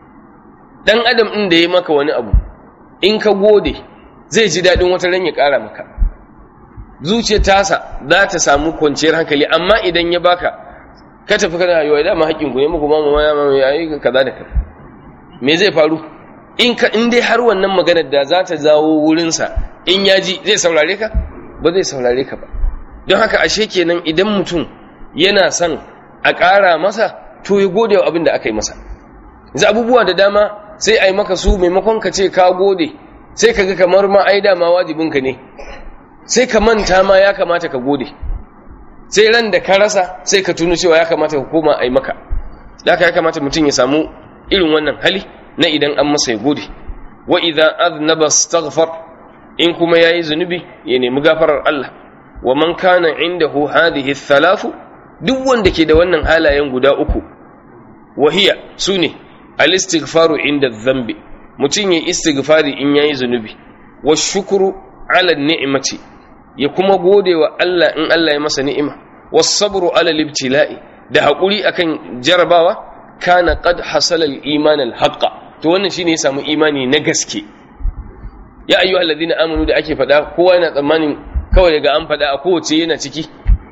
ɗan adam ɗin da ya maka wani abu in ka gode zai ji daɗin wata ran ya ƙara maka zuciyar tasa za ta samu kwanciyar hankali amma idan ya baka ka tafi kana yawa dama haƙƙin ku ne muku ma ma ya yi kaza da kaza me zai faru in ka in dai har wannan maganar da za ta zawo wurinsa in ya ji zai saurare ka ba zai saurare ka ba don haka ashe kenan idan mutum yana son a ƙara masa to ya gode wa abin da aka yi masa za abubuwa da dama sai a yi maka su maimakon ka ce ka gode sai ka ga kamar ma ai dama wajibinka ne sai ka manta ma ya kamata ka gode sai ran da ka rasa sai ka tuno cewa ya kamata ka koma a yi maka da ya kamata mutum ya samu irin wannan hali na idan an masa ya gode wa idan aznaba astaghfar in kuma yayi zunubi ya nemi gafarar Allah wa man kana indahu hadhihi thalathu duk wanda ke da wannan halayen guda uku wahiya sune al-istighfaru inda dhanbi mutum ya istighfari in yayi zunubi wa shukru ala ni'mati ya kuma gode wa Allah in Allah ya masa ni'ima was sabru ala libtila'i da hakuri akan jarabawa kana qad hasala al-iman al-haqqa to wannan shine ya samu imani na gaske ya ayyuhal ladina amanu da ake fada kowa yana tsammanin kawai daga an fada a kowace yana ciki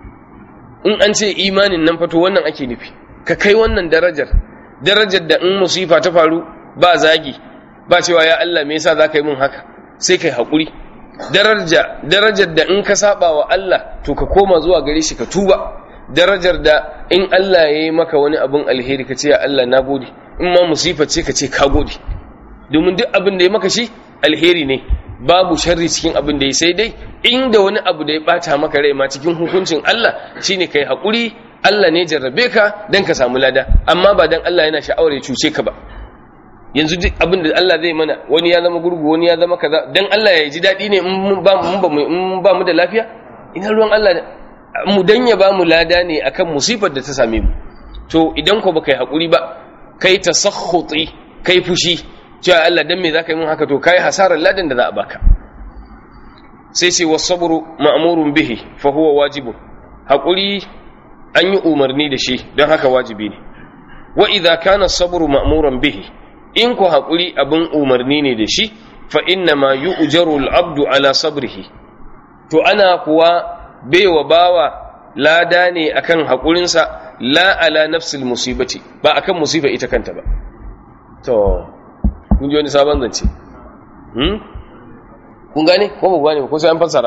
in an ce imanin nan fato wannan ake nufi ka kai wannan darajar darajar da in musifa ta faru ba zagi ba cewa ya Allah me yasa zaka yi mun haka sai kai hakuri daraja darajar da in ka saba wa Allah to ka koma zuwa gare shi ka tuba darajar da in Allah ya yi maka wani abin alheri ka ce ya Allah na gode in ma musifa ce ka ce ka gode domin duk abin da ya maka shi alheri ne babu sharri cikin abin da ya sai dai inda wani abu da ya bata maka rai ma cikin hukuncin Allah shine kai hakuri Allah ne jarrabe ka dan ka samu lada amma ba dan Allah yana sha'awar ya cuce ka ba yanzu duk abin da Allah zai mana wani ya zama gurgu wani ya zama kaza dan Allah ya ji dadi ne in ba mu ba mu da lafiya ina ruwan Allah mu dan ya ba mu lada ne akan musifar da ta same mu to idan ko baka yi hakuri ba kai tasakhuti kai fushi cewa Allah dan me zaka yi mun haka to kai hasarar ladan da za a baka sai sai wasabru ma'murun bihi fa huwa wajibun hakuri an yi umarni da shi don haka wajibi ne wa idza kana sabru ma'muran bihi in ku haƙuri abin umarni ne da shi fa inna ma yu'jaru al-abdu ala sabrihi to ana kuwa baiwa bawa lada ne akan haƙurinsa la ala nafsil musibati ba akan musiba ita kanta ba to kun ji wani sabon zance hmm kun gane ko ba gane ko sai an fassara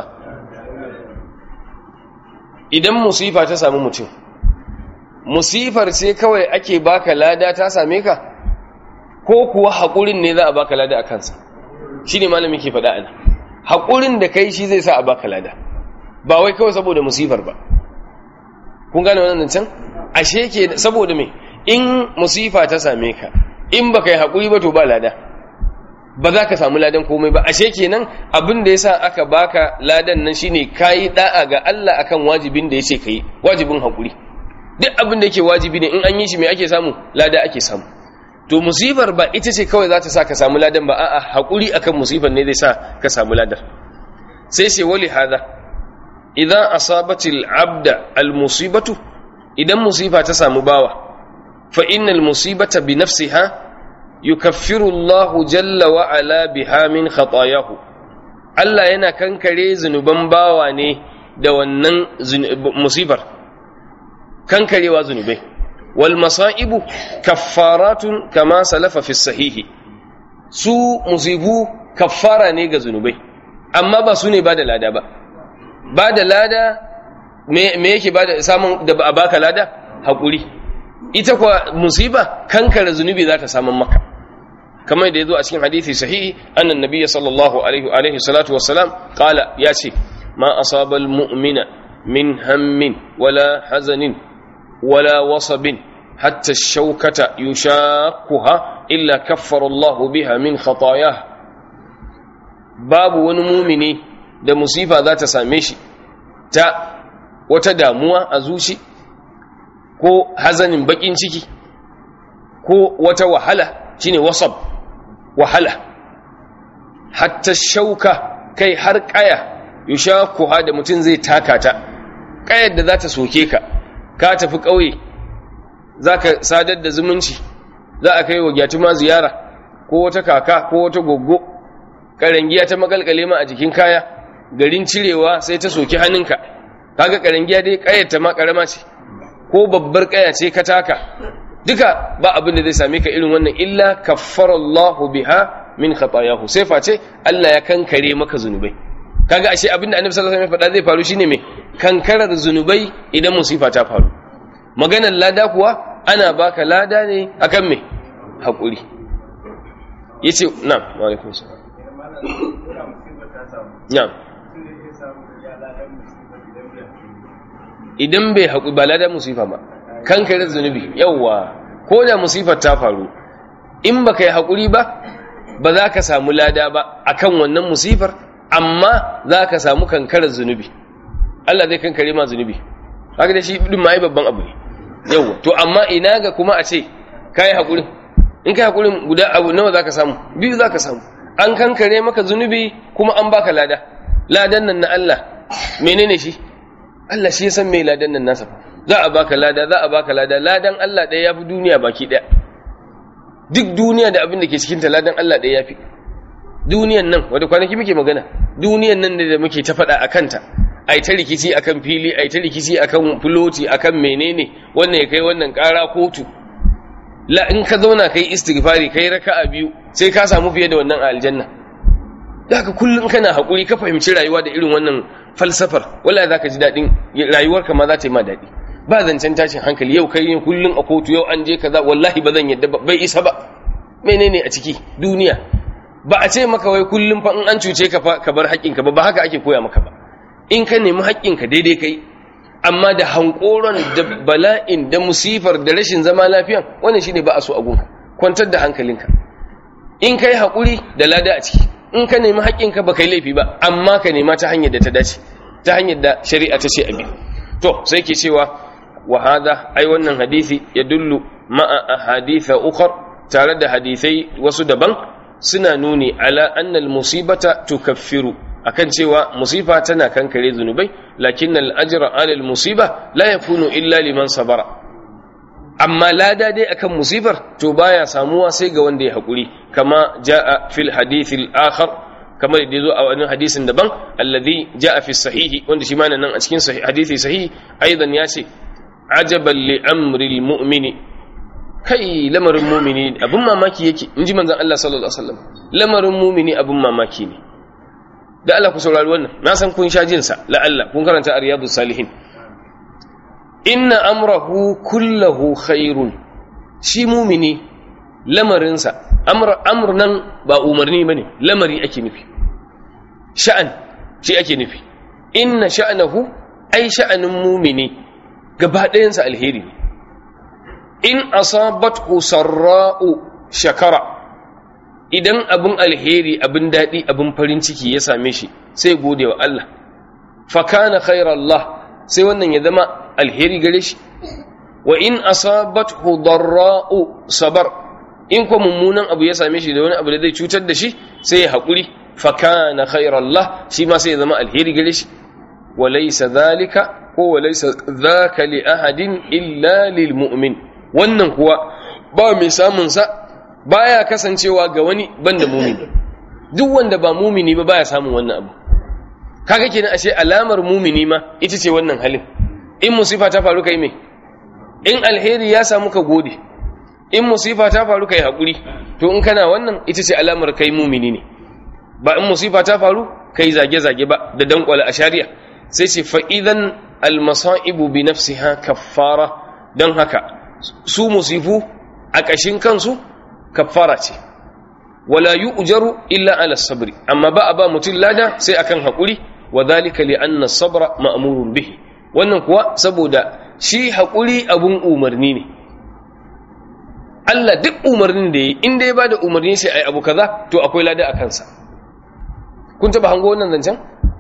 idan musifa ta samu mutum musifar sai kawai ake baka lada ta same ka ko kuwa haƙurin ne za a baka lada a kansa shi ne malamin ke faɗa ana haƙurin da kai shi zai sa a baka lada ba wai kawai saboda musifar ba kun gane wannan can ashe ke saboda me in musifa ta same ka in baka yi haƙuri ba to ba lada ba za ka samu ladan komai ba ashe kenan abin da yasa aka baka ladan nan shine kayi da'a ga Allah akan wajibin da yace kai wajibin haƙuri duk abin da yake wajibi ne in an yi shi me ake samu lada ake samu to musibar ba ita ce kawai za ta sa ka samu ladan ba a'a haƙuri akan musibar ne zai sa ka samu ladan sai sai wali hada idan asabatil abda al musibatu idan musifa ta samu bawa fa innal musibata bi nafsiha yukaffiru Allah jalla wa ala biha min khatayahu Allah yana kankare zunuban bawa ne da wannan musibar kankarewa zunubai wal masaibu kaffaratun kama salafa fi sahihi su musibu kaffara ne ga zunubai amma ba su ne ba da lada ba ba da lada me yake ba da samun da ba a baka lada haƙuri ita kuwa musiba kankara zunubi za ta samun maka kamar da ya zo a cikin hadithi sahihi annan nabiya sallallahu alaihi salatu wassalam kala ya ce ma asabal mu'mina min hammin wala hazanin wala wasabin hatta shaukata yushakuha illa kaffara Allah biha min khatayah babu wani mumini da musifa za ta same shi ta wata damuwa a zuci ko hazanin bakin ciki ko wata wahala shine wasab wahala hatta shauka kai har kaya yushakuha da mutum zai taka ta kayar da za ta soke ka ka tafi ƙauye za ka sadar da zumunci za a kai wa gyatuma ziyara ko wata kaka ko wata goggo ƙarangiya ta makalkale ma a jikin kaya garin cirewa sai ta soki hannunka kaga ƙarangiya dai ƙayyata ma ƙarama ce ko babbar ƙaya ce ka taka duka ba abin da zai same ka irin wannan illa kaffarallahu biha min khatayahu sai face Allah ya kankare maka zunubai kaga ashe abin da annabi sallallahu alaihi wasallam ya faɗa zai faru shine me kankarar zunubai idan musifa ta faru maganar lada kuwa ana baka lada ne akan me hakuri yace na'am wa alaikum salam na'am idan bai haƙuri ba ladan musifa ba kankarar zunubi yauwa ko da musifar ta faru in baka yi haƙuri ba ba za ka samu lada ba akan wannan musifar amma za ka samu kankarar zunubi Allah zai kankare ma zunubi haka da shi din ma yi babban abu ne yauwa to amma ina ga kuma a ce ka yi haƙuri in ka yi haƙuri guda abu nawa za ka samu biyu za ka samu an kankare maka zunubi kuma an baka lada ladan nan na Allah menene shi Allah shi ya san mai ladan nan nasa za a baka lada za a baka lada ladan Allah ɗaya yafi duniya baki ɗaya duk duniya da abin da ke cikin ta ladan Allah ɗaya yafi duniyan nan wanda kwanaki muke magana duniyan nan da muke ta faɗa a kanta ai ta rikici akan fili ai ta rikici akan fuloti akan menene wannan ya kai wannan ƙara kotu la in ka zauna kai istighfari kai raka'a biyu sai ka samu fiye da wannan a aljanna da haka kullum kana haƙuri ka fahimci rayuwa da irin wannan falsafar wala za ka ji daɗin rayuwarka ma za ta yi ma daɗi ba zancen tashin hankali yau kai yin kullum a kotu yau an je kaza wallahi ba zan yadda ba bai isa ba menene a ciki duniya ba a ce maka wai kullum fa in an cuce ka fa ka bar haƙƙinka ba ba haka ake koya maka ba in ka nemi haƙƙinka daidai kai amma da hankoron da bala'in da musifar da rashin zama lafiyan wannan shine ba a so a gunka kwantar da hankalinka in kai haƙuri da lada a ciki in ka nemi haƙƙinka ba kai laifi ba amma ka nema ta hanyar da ta dace ta hanyar da shari'a ta ce abi to sai ke cewa wa hada ai wannan hadisi ya dullu ma'a ahaditha ukhar tare da hadisai wasu daban suna nuni ala anna musibata tukaffiru akan cewa musifa tana kankare zunubai lakin al ajra ala al musiba la yakunu illa liman sabara amma lada dai akan musifar to baya samuwa sai ga wanda ya haƙuri kama ja'a fil hadithil akhar kamar da zo a wani hadisin daban alladhi ja'a fi sahihi wanda shi ma nan a cikin hadisi sahihi aidan ya ce ajaban li amri mu'mini kai lamarin mu'mini abin mamaki yake inji manzon Allah sallallahu alaihi wasallam lamarin mu'mini abin mamaki ne da Allah ku saurari wannan na san kun sha jin sa la Allah kun karanta riyadus salihin inna amrahu kullahu khairun shi mumini lamarinsa amr amr nan ba umarni bane lamari ake nufi sha'an shi ake nufi inna sha'anahu ai sha'anin mumini gaba ɗayansa alheri ne in asabathu sarra'u shakara idan abin alheri abin daɗi abin farin ciki ya same shi sai gode wa Allah fa kana khairallah sai wannan ya zama alheri gare shi wa in asabathu darra'u sabar in ko mummunan abu ya same shi da wani abu da zai cutar da shi sai ya haƙuri fa kana khairallah shi ma sai ya zama alheri gare shi wa laysa dhalika ko wa laysa dhaka li ahadin illa lil mu'min wannan kuwa ba mai samun sa baya kasancewa ga wani banda mumini duk wanda ba mumini ba baya samun wannan abu kaga kenan ashe alamar mumini ma ita ce wannan halin in musifa ta faru kai me in alheri ya samu ka gode in musifa ta faru kai hakuri to in kana wannan ita ce alamar kai mumini ne ba in musifa ta faru kai zage zage ba da dankwala a shari'a sai ce fa idan almasaibu bi nafsiha kaffara dan haka su musifu a kashin kansu kaffara ce wala yu'jaru illa ala sabri amma ba a ba mutum lada sai akan hakuri wa dhalika li anna sabra ma'murun bihi wannan kuwa saboda shi hakuri abun umarni ne Allah duk umarnin da yi in dai ba da umarni sai ai abu kaza to akwai lada a kansa kun taba hango wannan zancen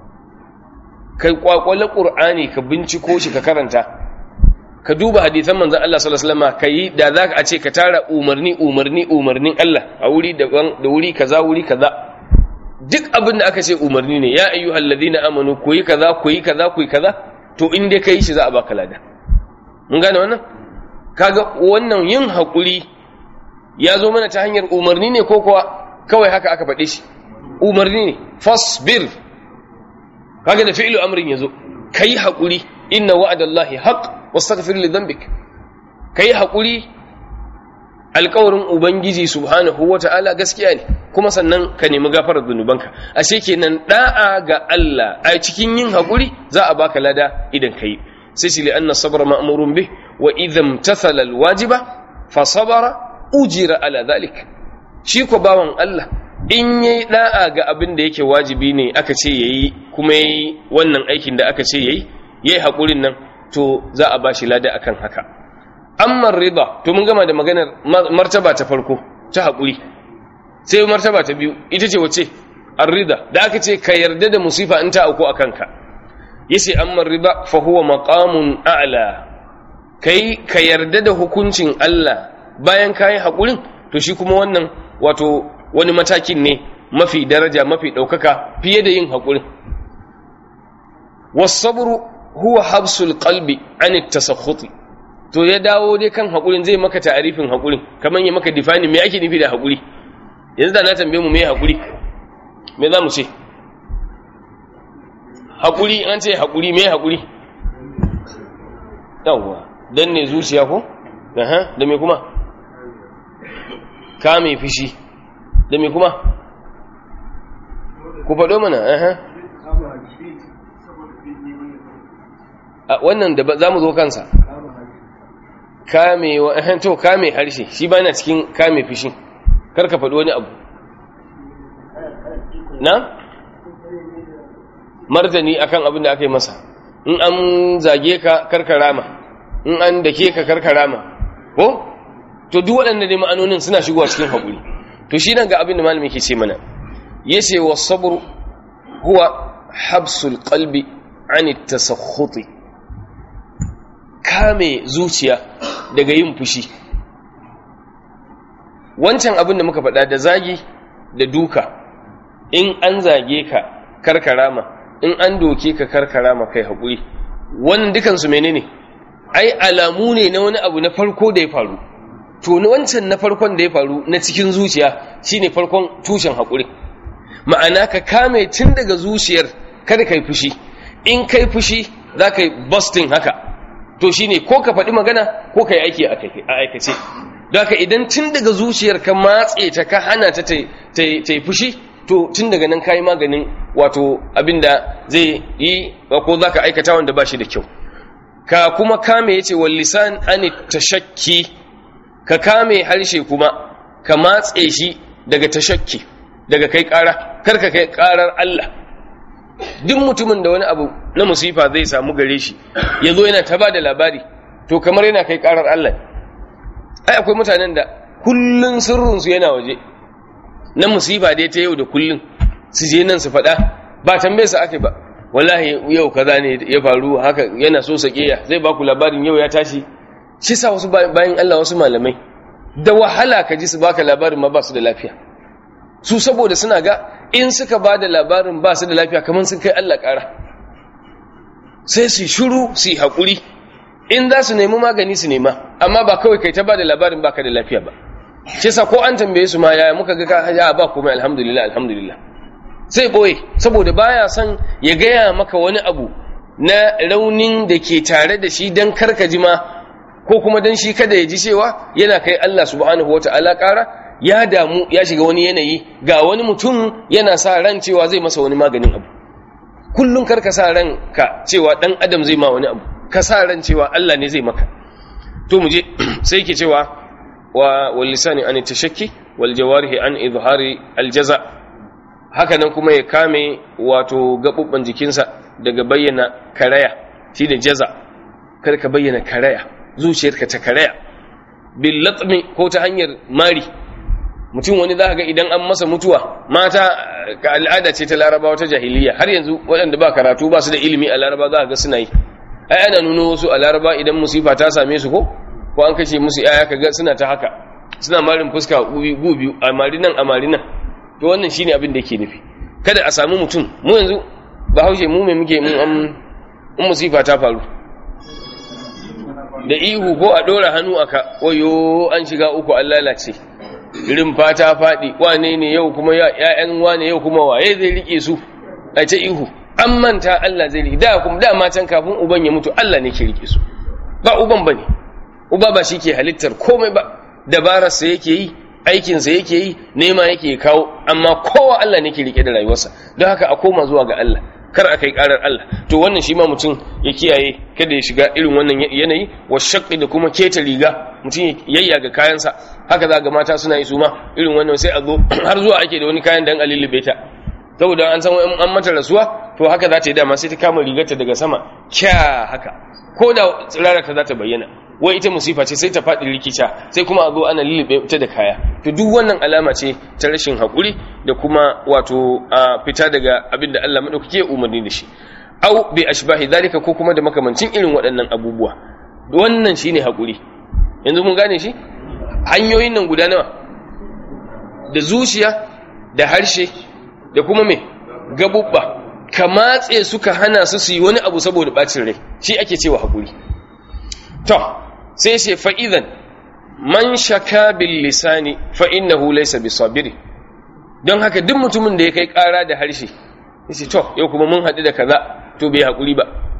kai kwakwale qur'ani ka binciko shi ka karanta ka duba hadisan manzon Allah sallallahu alaihi wasallam kai da zaka a ce ka tara umarni umarni umarnin Allah a wuri daban da wuri kaza wuri kaza duk abin da aka ce umarni ne ya ayyuhal ladina amanu ku yi kaza ku yi kaza ku yi kaza to in dai kai shi za a baka lada mun gane wannan kaga wannan yin hakuri ya zo mana ta hanyar umarni ne ko kuwa kawai haka aka faɗe shi umarni ne fasbir kaga da fi'lu amrin yazo kai hakuri inna wa'adallahi haqq wastaghfir li dhanbik kai hakuri alƙawarin ubangiji subhanahu wata'ala gaskiya ne kuma sannan ka nemi gafarar zunubanka ashe kenan da'a ga Allah a cikin yin hakuri za a baka lada idan kai sai shi li anna sabra ma'murun bih wa idham tathala alwajiba fa sabara ujira ala dhalik shi ko bawan Allah in yayi da'a ga abin da yake wajibi ne aka ce yayi kuma yayi wannan aikin da aka ce yayi yayi hakurin nan to za a bashi lada akan haka amma rida to mun gama da maganar martaba ta farko ta hakuri sai martaba ta biyu ita ce wace ar-rida da aka ce ka yarda da musifa in ta auku akan ka yace amma rida fa huwa maqamun a'la kai ka yarda da hukuncin Allah bayan kai hakurin to shi kuma wannan wato wani matakin ne mafi daraja mafi daukaka fiye da yin hakurin was-sabru huwa habsul qalbi an at-tasakhuti to ya dawo dai kan hakurin zai maka ta'arifin hakurin kaman ya maka define me ake nufi da hakuri yanzu da na tambaye mu me hakuri me za mu ce hakuri an ce hakuri me hakuri yawwa dan ne zuciya ko aha da me kuma ka me fishi da me kuma ku faɗo mana aha a wannan da za mu zo kansa kame wa to kame harshe shi ba na cikin kame fishin karka faɗi wani abu na martani akan abin da aka yi masa in an zage ka karka rama in an dake ka karka rama ko to duk waɗanda ne ma'anonin suna shigowa cikin haƙuri to shi nan ga abin da malami ke ce mana yace wa sabr huwa habsul qalbi an at-tasakhuti kame zuciya daga yin fushi wancan abin da muka faɗa da zagi da duka in an zage ka karkarama in an doke ka karkarama kai haƙuri wannan dukansu menene ai alamu ne na wani abu na farko da ya faru to wancan na farkon da ya faru na cikin zuciya shine farkon tushen haƙuri ma'ana ka kame tun daga zuciyar kada kai fushi in kai fushi za ka yi busting haka to shine ko ka faɗi magana ko ka yi aiki a aikace don haka idan tun daga zuciyar ka matse ta ka hana ta ta yi fushi to tun daga nan ka yi maganin wato abinda zai yi ko za ka aikata wanda ba shi da kyau ka kuma kame ya ce wallisan ani tashakki ka kame harshe kuma ka matse shi daga tashakki daga kai ƙara kar ka kai ƙarar Allah duk mutumin da wani abu na musifa zai samu gare shi ya zo yana ta ba da labari to kamar yana kai ƙarar Allah ai akwai mutanen da kullun sirrinsu yana waje na musifa dai ta yau da kullun su je nan su faɗa ba tambaye su ake ba wallahi yau kaza ne ya faru haka yana so sakiya zai baku labarin yau ya tashi shi sa wasu bayan Allah wasu malamai da wahala ka ji su baka labarin ma ba su da lafiya su saboda suna ga in suka ba da labarin ba su da lafiya kamar sun kai Allah ƙara sai su shuru su yi haƙuri in za su nemi magani su nema amma ba kawai kai ta ba da labarin baka da lafiya ba shi sa ko an tambaye su ma yaya muka ga ka ya ba komai alhamdulillah alhamdulillah sai boye saboda baya son ya gaya maka wani abu na raunin da ke tare da shi don karka ji ma ko kuma don shi kada ya ji cewa yana kai Allah subhanahu wa ta'ala ƙara ya damu ya shiga wani yanayi ga wani mutum yana sa ran cewa zai masa wani maganin abu kullum karka sa ran ka cewa dan adam zai ma wani abu ka sa ran cewa Allah ne zai maka to mu je sai ke cewa wa wal lisani an tashakki wal jawarihi an izhari al jaza haka nan kuma ya kame wato gabubban jikinsa daga bayyana karaya shi da jaza kar ka bayyana karaya zuciyarka ta karaya bil latmi ko ta hanyar mari mutum wani za ga idan an masa mutuwa mata ka al'ada ce ta larabawa ta jahiliya har yanzu waɗanda ba karatu ba su da ilimi a laraba za ga suna yi ai ana nuno wasu a laraba idan musifa ta same su ko ko an kashe musu yaya ka ga suna ta haka suna marin fuska gu biyu a mari nan a mari nan to wannan shine abin da yake nufi kada a samu mutum mu yanzu ba haushe mu mai muke mun an musifa ta faru da ihu ko a ɗora hannu aka wayo an shiga uku an lalace irin fata faɗi wane ne yau kuma ya'yan wane yau kuma waye zai rike su a ce ihu an manta Allah zai rike da kuma da matan kafin uban ya mutu Allah ne ke rike su ba uban bane uba ba shi ke halittar komai ba dabararsa yake yi aikinsa yake yi nema yake kawo amma kowa Allah ne ke rike da rayuwarsa don haka a koma zuwa ga Allah kar a kai karar Allah to wannan shi ma mutum ya kiyaye kada ya shiga irin wannan yanayi wa shaqqi da kuma keta riga mutum yayya ga kayansa haka za ga mata suna yi su ma irin wannan sai a zo har zuwa ake da wani kayan dan alilube ta saboda an san an mata rasuwa to haka za ta yi dama sai ta kama rigarta daga sama kya haka ko da tsirarata za ta bayyana wai ita musifa ce sai ta faɗi rikica sai kuma a zo ana lullube ta da kaya to duk wannan alama ce ta rashin haƙuri da kuma wato a fita daga abin da Allah maɗaukake umarni da shi au bi ashbahi zalika ko kuma da makamancin irin waɗannan abubuwa wannan shine haƙuri yanzu mun gane shi hanyoyin nan guda nawa da zuciya da harshe da kuma me gabubba ka matse suka hana su su yi wani abu saboda bacin rai shi ake cewa haƙuri to sai ce fa'idan man shaka bil lisani fa'innahu laisa bi sabiri don haka duk mutumin da ya kai ƙara da harshe yace to yau kuma mun haɗu da kaza to bai haƙuri ba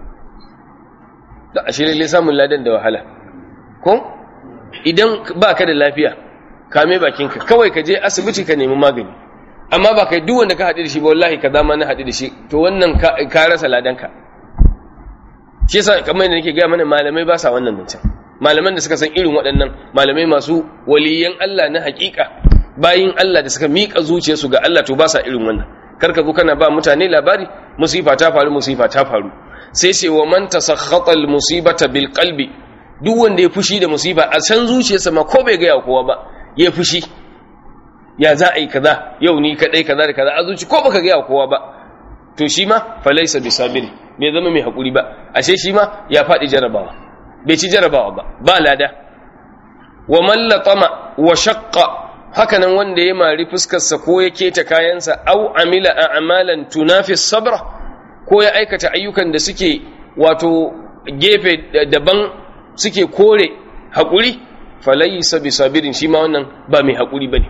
da ashirin lai samun ladan da wahala ko idan ba ka da lafiya kame bakinka kawai ka je asibiti ka nemi magani amma ba kai duk wanda ka haɗu da shi ba wallahi ka zama na haɗu da shi to wannan ka rasa ladanka shi yasa kamar yadda nake gaya mana malamai ba sa wannan mutum malaman da suka san irin waɗannan malamai masu waliyan Allah na haƙiƙa bayin Allah da suka miƙa zuciyarsu ga Allah to ba sa irin wannan karka zo kana ba mutane labari musifa ta faru musifa ta faru sai ce wa man tasakhata al musibata bil qalbi duk wanda ya fushi da musiba a san zuciyarsa ma ko bai ga kowa ba ya fushi ya za a yi kaza yau ni kadai kaza da kaza a zuci ko baka ga kowa ba to shi ma falaisa bi sabiri bai zama mai hakuri ba ashe shi ma ya faɗi jarabawa bai ci jarabawa ba ba lada wa man latama wa shaqqa hakanan wanda ya mari fuskarsa ko ya keta kayansa au amila a'malan tunafi sabra ko ya aikata ayyukan da suke wato gefe daban suke kore haƙuri falaysa bisabirin shi ma wannan ba mai haƙuri bane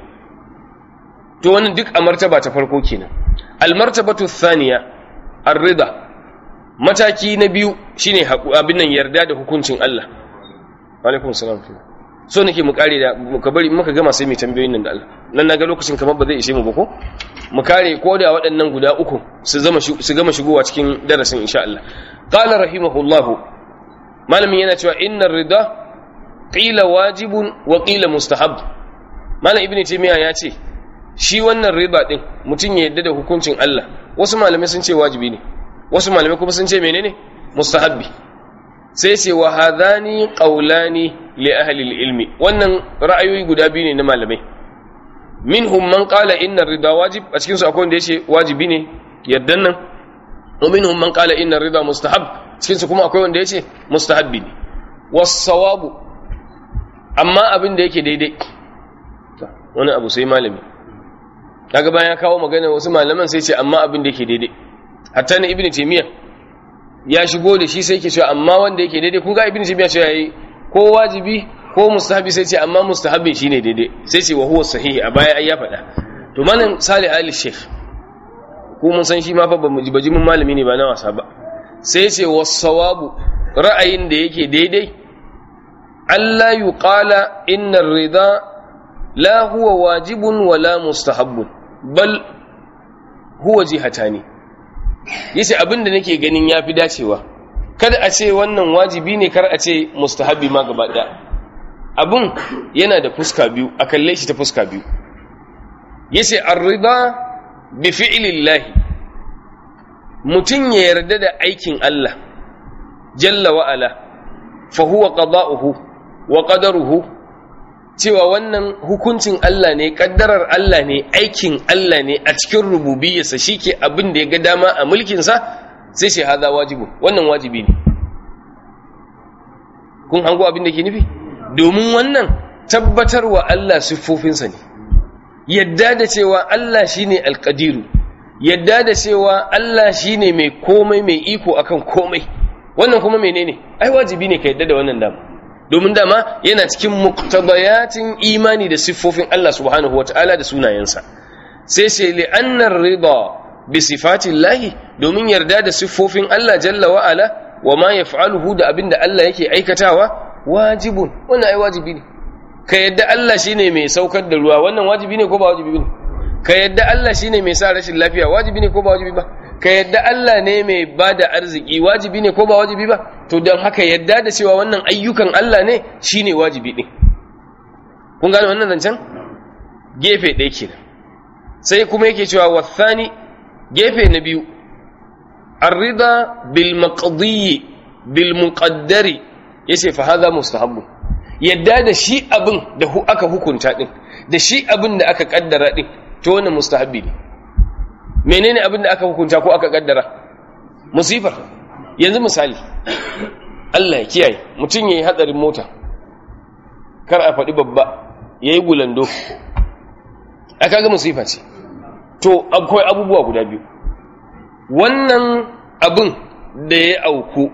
to wannan duk a martaba ta farko kenan almartabatu thaniya ar-rida mataki na biyu shine abin nan yarda da hukuncin Allah alaikum salam so nake mu kare da ka bari muka gama sai mu tambayoyin nan da Allah nan naga lokacin kamar ba zai ishe mu ba ko mu kare ko da waɗannan guda uku su zama su gama shigowa cikin darasin insha Allah qala rahimahullahu malamin yana cewa innar rida qila wajibun wa qila mustahab malam ibnu taymiya ya ce shi wannan riba din mutum ya yadda da hukuncin Allah wasu malamai sun ce wajibi ne wasu malamai kuma sun ce menene mustahabbi sai ce wa hadhani qawlani li ahli ilmi wannan ra'ayoyi guda biyu ne na malamai minhum man qala inna rida wajib a cikin su akwai wanda yace wajibi ne yardan nan wa minhum man qala inna rida mustahab cikin su kuma akwai wanda yace mustahabbi ne was-sawabu amma abin da yake daidai wani abu sai malami kaga bayan ya kawo magana wasu malaman sai ce amma abin da yake daidai hatta na ibnu taymiya ya shigo da shi sai yake cewa amma wanda yake daidai kun ga ibnu taymiya cewa yayi ko wajibi ko mustahabi sai ce amma mustahabin shine daidai sai ce wa huwa sahihi a baya ai ya faɗa to malam salih ali sheikh ko mun san shi ma fa bamu baji mun malami ne ba na wasa ba sai ce was-sawabu ra'ayin da yake daidai Allah yuqala inna ar-ridha la huwa wajibun wala mustahabbun bal huwa jihatani yace abinda nake ganin yafi dacewa kada a ce wannan wajibi ne kar a ce mustahabbi ma gaba daya abun yana da fuska biyu a kalle shi ta fuska biyu yace ar-rida bi fi'lillahi mutun ya yarda da aikin Allah jalla wa ala fa huwa qada'uhu wa qadaruhu cewa wannan hukuncin Allah ne kaddarar Allah ne aikin Allah ne a cikin rububiyarsa shike abin da ya ga dama a mulkinsa sai shi hada wajibu wannan wajibi ne kun hango abin da ke nufi domin wannan tabbatarwa Allah siffofinsa ne yadda da cewa Allah shine alqadiru yadda da cewa Allah shine mai komai mai iko akan komai wannan kuma menene ai wajibi ne ka yadda da wannan dama domin dama yana cikin muqtadayatin imani da siffofin Allah subhanahu wataala da sunayensa sai sai li'annar rida bi sifatillahi domin yarda da siffofin Allah jalla wa ala wa ma yaf'aluhu da abinda Allah yake aikatawa wajibun wannan ai wajibi ne ka yadda Allah shine mai saukar da ruwa wannan wajibi ne ko ba wajibi ne ka yadda Allah shine mai sa rashin lafiya wajibi ne ko ba wajibi ba ka yadda Allah ne mai ba da arziki wajibi ne ko ba wajibi ba to don haka yadda da cewa wannan ayyukan Allah ne shine wajibi ɗin kun gane wannan zancen gefe ɗaya kenan sai kuma yake cewa wasani gefe na biyu arrida bil maqdiyi bil muqaddari yace fa hadha mustahabbu yadda da shi abin da aka hukunta din da shi abin da aka kaddara din to wannan mustahabbi ne menene abin da aka hukunta ko aka kaddara musifar yanzu misali Allah ya kiyaye mutum yayi hadarin mota kar a faɗi babba yayi gulando aka ga musifa ce to akwai abubuwa guda biyu wannan abin da ya auku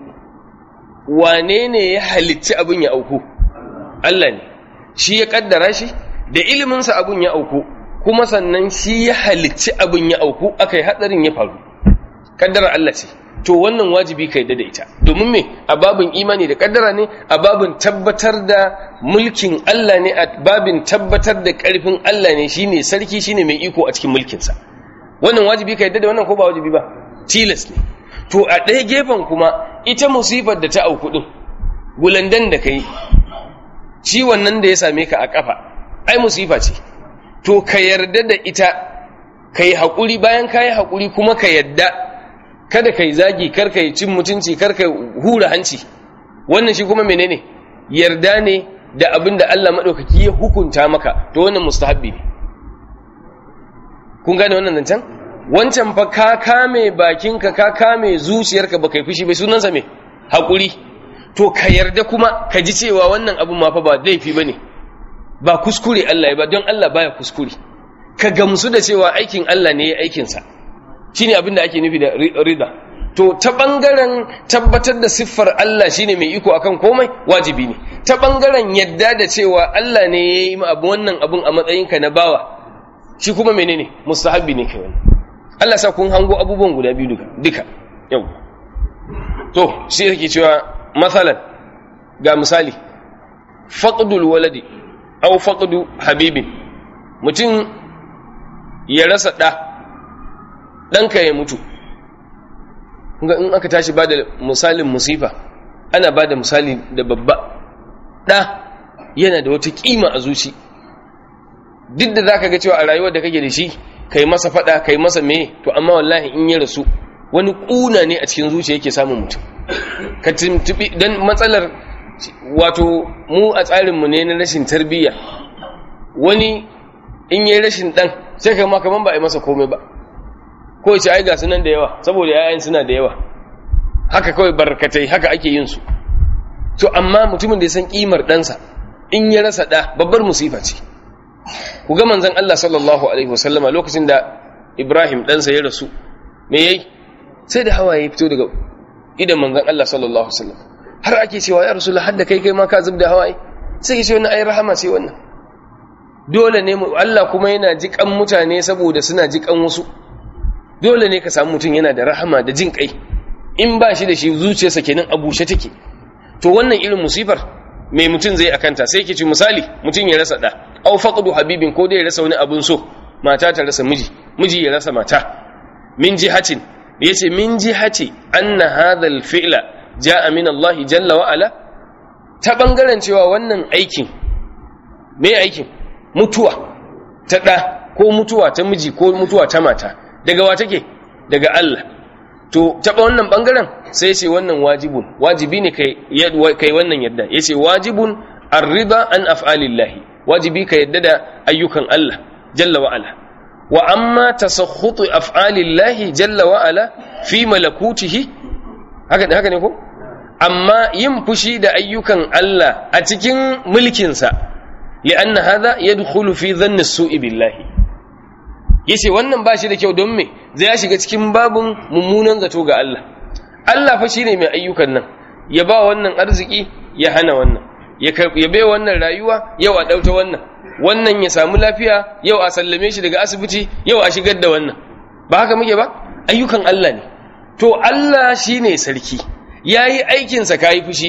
wane ne ya halicci abin ya auku Allah ne shi ya kaddara shi da iliminsa abin ya auku kuma sannan shi ya halicci abin ya auku aka yi hadarin ya faru kaddara Allah ce to wannan wajibi kai da ita domin me a babin imani da kaddara ne a babin tabbatar da mulkin Allah ne a babin tabbatar da karfin Allah ne shine sarki shine mai iko a cikin mulkinsa wannan wajibi kai da wannan ko ba wajibi ba tilas ne to a ɗaya gefen kuma ita musifar da ta auku din gulandan da kai ciwon nan da ya same ka a kafa ai musifa ce to ka yarda da ita ka yi haƙuri bayan ka yi haƙuri kuma ka yarda kada ka yi zagi kar ka yi cin mutunci kar ka hura hanci wannan shi kuma menene yarda ne da abin da Allah maɗaukaki ya hukunta maka to wannan mustahabbi ne kun gane wannan zancen wancan fa ka kame bakinka ka kame zuciyarka ba kai fushi bai sunansa me haƙuri to ka yarda kuma ka ji cewa wannan abin ma fa ba laifi ba ne ba kuskure Allah ya ba don Allah baya kuskure ka gamsu da cewa aikin Allah ne ya aikinsa shi ne abin da ake nufi da rida to ta bangaren tabbatar da siffar Allah shine mai iko akan komai wajibi ne ta bangaren yadda da cewa Allah ne ya yi abu wannan abun a matsayinka na bawa shi kuma menene mustahabbi ne kai wani Allah sa kun hango abubuwan guda biyu duka duka yau to shi yake cewa masalan ga misali faqdul waladi aw faqdu habibin mutum ya rasa ɗa ɗanka ya mutu ga in aka tashi ba da misalin musifa ana ba da misali da babba ɗa yana da wata ƙima a zuci duk da za ka ga cewa a rayuwar da kake da shi kai masa faɗa kai masa me to amma wallahi in ya rasu wani ƙuna ne a cikin zuciya yake samun mutum ka tuntubi don matsalar wato mu a tsarinmu ne na rashin tarbiyya wani in yi rashin ɗan sai kai ma kaman ba a yi masa komai ba ko ce ai ga sunan da yawa saboda yayan suna da yawa haka kawai barkatai haka ake yin su to amma mutumin da ya san kimar ɗansa in ya rasa ɗa babbar musifa ce ku ga manzon Allah sallallahu alaihi wasallama lokacin da Ibrahim ɗansa ya rasu me yayi sai da hawaye fito daga idan manzon Allah sallallahu alaihi wasallam har ake cewa ya rasulullah hadda kai kai ma ka zubda hawaye sai ke ce wannan ai rahama ce wannan dole ne Allah kuma yana jikan mutane saboda suna jikan wasu dole ne ka samu mutum yana da rahama da jin kai in ba shi da shi zuciyarsa kenan a bushe take to wannan irin musifar mai mutum zai akanta sai ke ci misali mutum ya rasa da au faqdu habibin ko dai ya rasa wani abun so mata ta rasa miji miji ya rasa mata min jihatin yace min jihati anna hadha al-fi'la jaa min Allah jalla wa ala ta bangaren cewa wannan aikin me aikin mutuwa ta ɗa ko mutuwa ta miji ko mutuwa ta mata daga wa take daga Allah to taɓa wannan ɓangaren sai ce wannan wajibun wajibi ne kai wannan yadda ya ce wajibun arriba an af'alillahi wajibi ka yadda da ayyukan Allah jalla wa'ala wa amma tasakhutu af'alillahi jalla wa'ala fi malakutihi haka ne haka ne ko amma yin fushi da ayyukan Allah a cikin mulkinsa لأن هذا يدخل في ظن السوء بالله yace wannan ba shi da kyau don me zai ya shiga cikin babun mummunan zato ga Allah Allah fa shine mai ayyukan nan ya ba wannan arziki ya hana wannan ya ya bai wannan rayuwa yau a dauta wannan wannan ya samu lafiya yau a sallame shi daga asibiti yau a shigar da wannan ba haka muke ba ayyukan Allah ne to Allah shine sarki yayi aikin sa kai fushi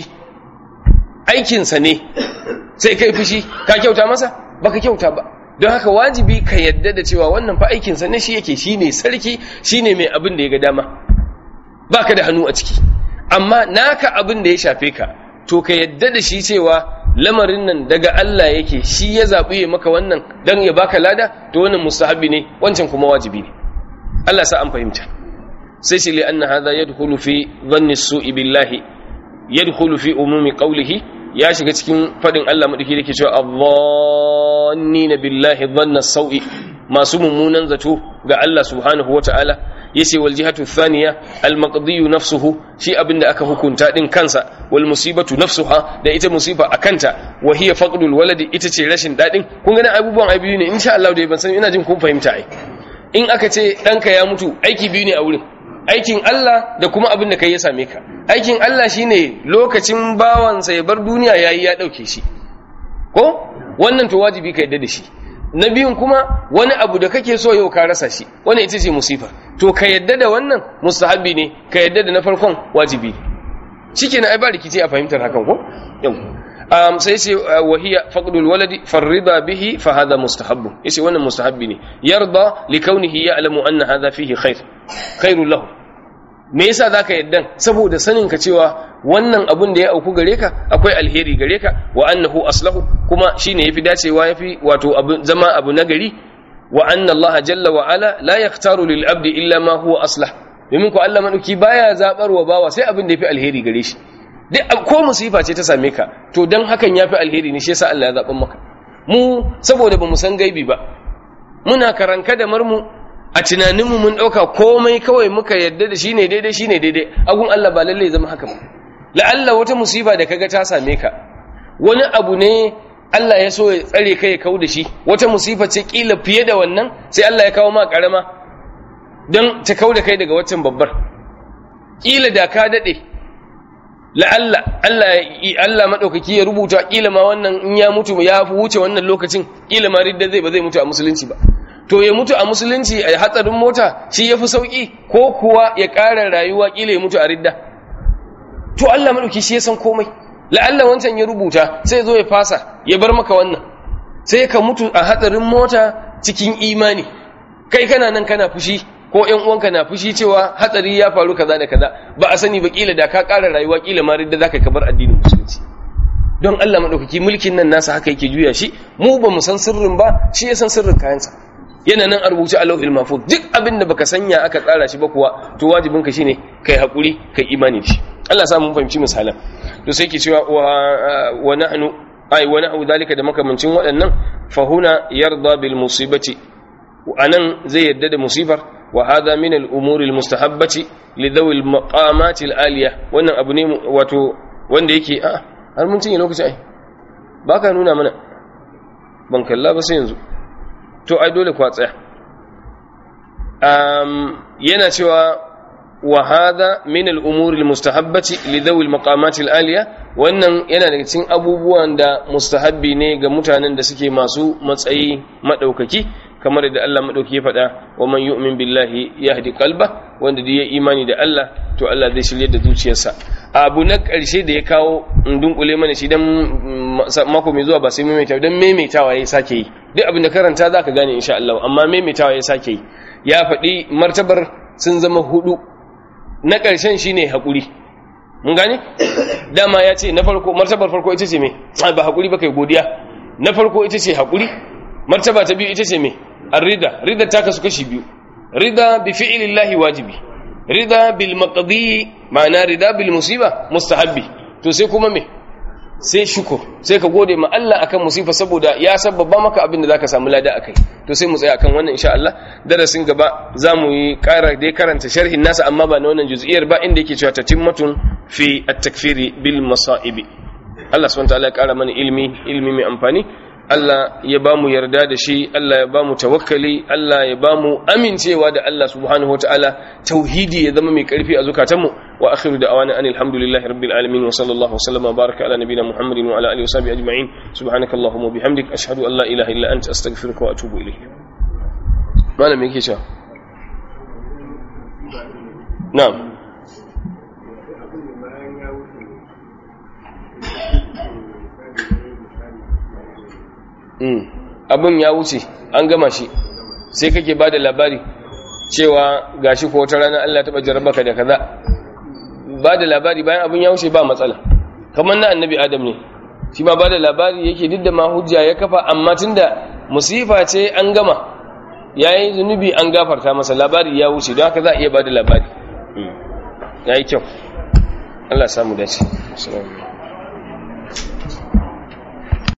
aikin sa ne sai kai fushi ka kyauta masa baka kyauta ba don haka wajibi ka yadda da cewa wannan fa aikinsa ne shi yake shine sarki shine mai abin da ya ga dama baka da hannu a ciki amma naka abin da ya shafe ka to ka yadda da shi cewa lamarin nan daga Allah yake shi ya zaɓi ya maka wannan don ya baka lada to wannan mustahabi ne wancan kuma wajibi ne Allah sa an fahimta sai shi li anna hadha yadkhulu fi dhanni su'i billahi yadkhulu fi umumi qawlihi ya shiga cikin fadin Allah madaki dake cewa adh-dhannina billahi dhanna sau'i masu mummunan zato ga Allah subhanahu wata'ala yace wal jihatu thaniya al maqdi nafsuhu shi abinda aka hukunta din kansa wal musibatu nafsuha da ita musiba akanta wa hiya faqdul waladi ita ce rashin dadin kun ga abubuwan ai biyu ne insha Allah dai ban san ina jin kun fahimta ai in aka ce danka ya mutu aiki biyu ne a wurin aikin Allah da kuma abin da kai ya same ka aikin Allah shine lokacin bawansa ya bar duniya yayi ya dauke shi ko wannan to wajibi ka yadda da shi na biyun kuma wani abu da kake so yau ka rasa shi wani ita ce musifa to ka yadda da wannan mustahabi ne ka yadda da na farkon wajibi shikenan ai ba rikici a fahimtar hakan ko yau um, sai ce wahiya faqdul waladi farriba bihi fa hadha mustahabbu yace wannan mustahabbi ne yarda li kaunihi ya'lamu anna hadha fihi khair khairul lahu me yasa zaka yaddan saboda sanin ka cewa wannan abun da ya auku gare ka akwai alheri gare ka wa annahu aslahu kuma shine yafi dacewa yafi wato abu zama abu nagari wa anna Allah jalla wa ala la yaktaru lil abdi illa ma huwa aslah domin ko Allah madauki baya zabar wa bawa sai abin da yafi alheri gare shi duk ko musifa ce ta same ka to dan hakan yafi alheri ne shi yasa Allah ya zaban maka mu saboda bamu san gaibi ba muna karanka da marmu a tunaninmu mun ɗauka komai kawai muka yadda da shi ne daidai shi ne daidai agun Allah ba lallai zama haka ba la'alla wata musiba da kaga ta same ka wani abu ne Allah ya so ya tsare ka ya kau da shi wata musifa ce kila fiye da wannan sai Allah ya kawo ma karama don ta kau da kai daga waccan babbar kila da ka dade la'alla Allah Allah madaukaki ya rubuta kila ma wannan in ya mutu ya fi wuce wannan lokacin kila ma ridda zai ba zai mutu a musulunci ba to ya mutu a musulunci a hatsarin mota shi yafi sauki ko kuwa ya ƙara rayuwa kila ya mutu a ridda to Allah madauki shi ya san komai la'alla wancan ya rubuta sai zo ya fasa ya bar maka wannan sai ka mutu a hatsarin mota cikin imani kai kana nan kana fushi ko ƴan uwanka na fushi cewa hatsari ya faru kaza da kaza ba a sani ba kila da ka ƙara rayuwa kila ma ridda zaka kabar addinin musulunci don Allah madaukaki mulkin nan nasa haka yake juya shi mu ba mu san sirrin ba shi ya san sirrin kayansa yana nan a rubuce a lauhil mahfuz duk abin da baka sanya aka tsara shi ba kuwa to wajibin ka shine kai hakuri kai imani da shi Allah sa mun fahimci misalan to sai ke cewa wa nahnu ai wa na'u dalika da makamancin waɗannan fa huna yarda bil musibati anan zai yadda da musibar wa hadha min al umuri al mustahabbati li dhawi al maqamat al aliya wannan abu ne wato wanda yake a har mun cinye lokaci ai baka nuna mana ban kalla ba sai yanzu to ai dole kwa tsaya um, yana cewa wa hadha min al-umuri al-mustahabbati li dhawi al-maqamat al-aliya wannan yana daga cikin abubuwan da mustahabbi ne ga mutanen da suke masu matsayi madaukaki kamar da Allah madauki ya faɗa wa man yu'min billahi yahdi qalba wanda da ya imani da Allah to Allah zai shirye da zuciyarsa abu na ƙarshe da ya kawo in dunkule mana shi dan mako mai zuwa ba sai maimaitawa dan maimaitawa ya sake yi duk abin da karanta zaka gane insha Allah amma maimaitawa ya sake yi ya faɗi martabar sun zama hudu na ƙarshen shine hakuri mun gane dama ya ce na farko martabar farko ita ce me ba hakuri ba kai godiya na farko ita ce hakuri martaba ta biyu ita ce me ar-rida rida ta kasu kashi biyu rida bi fi'lillahi wajibi rida bil maqdi ma'ana rida bil musiba mustahabbi to sai kuma me sai shukur sai ka gode ma Allah akan musifa saboda ya sababa maka abin da zaka samu lada akai to sai mu tsaya akan wannan insha Allah darasin gaba zamu yi ƙara dai karanta sharhin nasa amma ba na wannan juz'iyar ba inda yake cewa tatimmatun fi at-takfiri bil masaibi Allah subhanahu wa ta'ala ya ƙara mana ilmi ilmi mai amfani Allah ya ba mu yarda da shi Allah ya ba mu tawakkali Allah ya ba mu amincewa da Allah subhanahu wataala tauhidi ya zama mai karfi a zukatanmu wa akhiru da'awana anil hamdulillahi rabbil alamin wa sallallahu wasallama baraka ala nabina muhammadin wa ala alihi wa sahbihi ajma'in subhanakallahumma wa bihamdik ashhadu an la ilaha illa anta astaghfiruka wa atubu ilayk malam yake cewa na'am abin ya wuce an gama shi sai kake ba da labari cewa gashi ko wata rana Allah taɓa jarabaka da kaza ba da labari bayan abin ya wuce ba matsala kamar na annabi adam ne shi ma ba da labari yake duk da ma hujja ya kafa amma tunda musifa ce an gama ya yi zunubi an gafarta masa labari ya wuce don haka za a iya ba da labari ya yi kyau Allah samu dace. Assalamu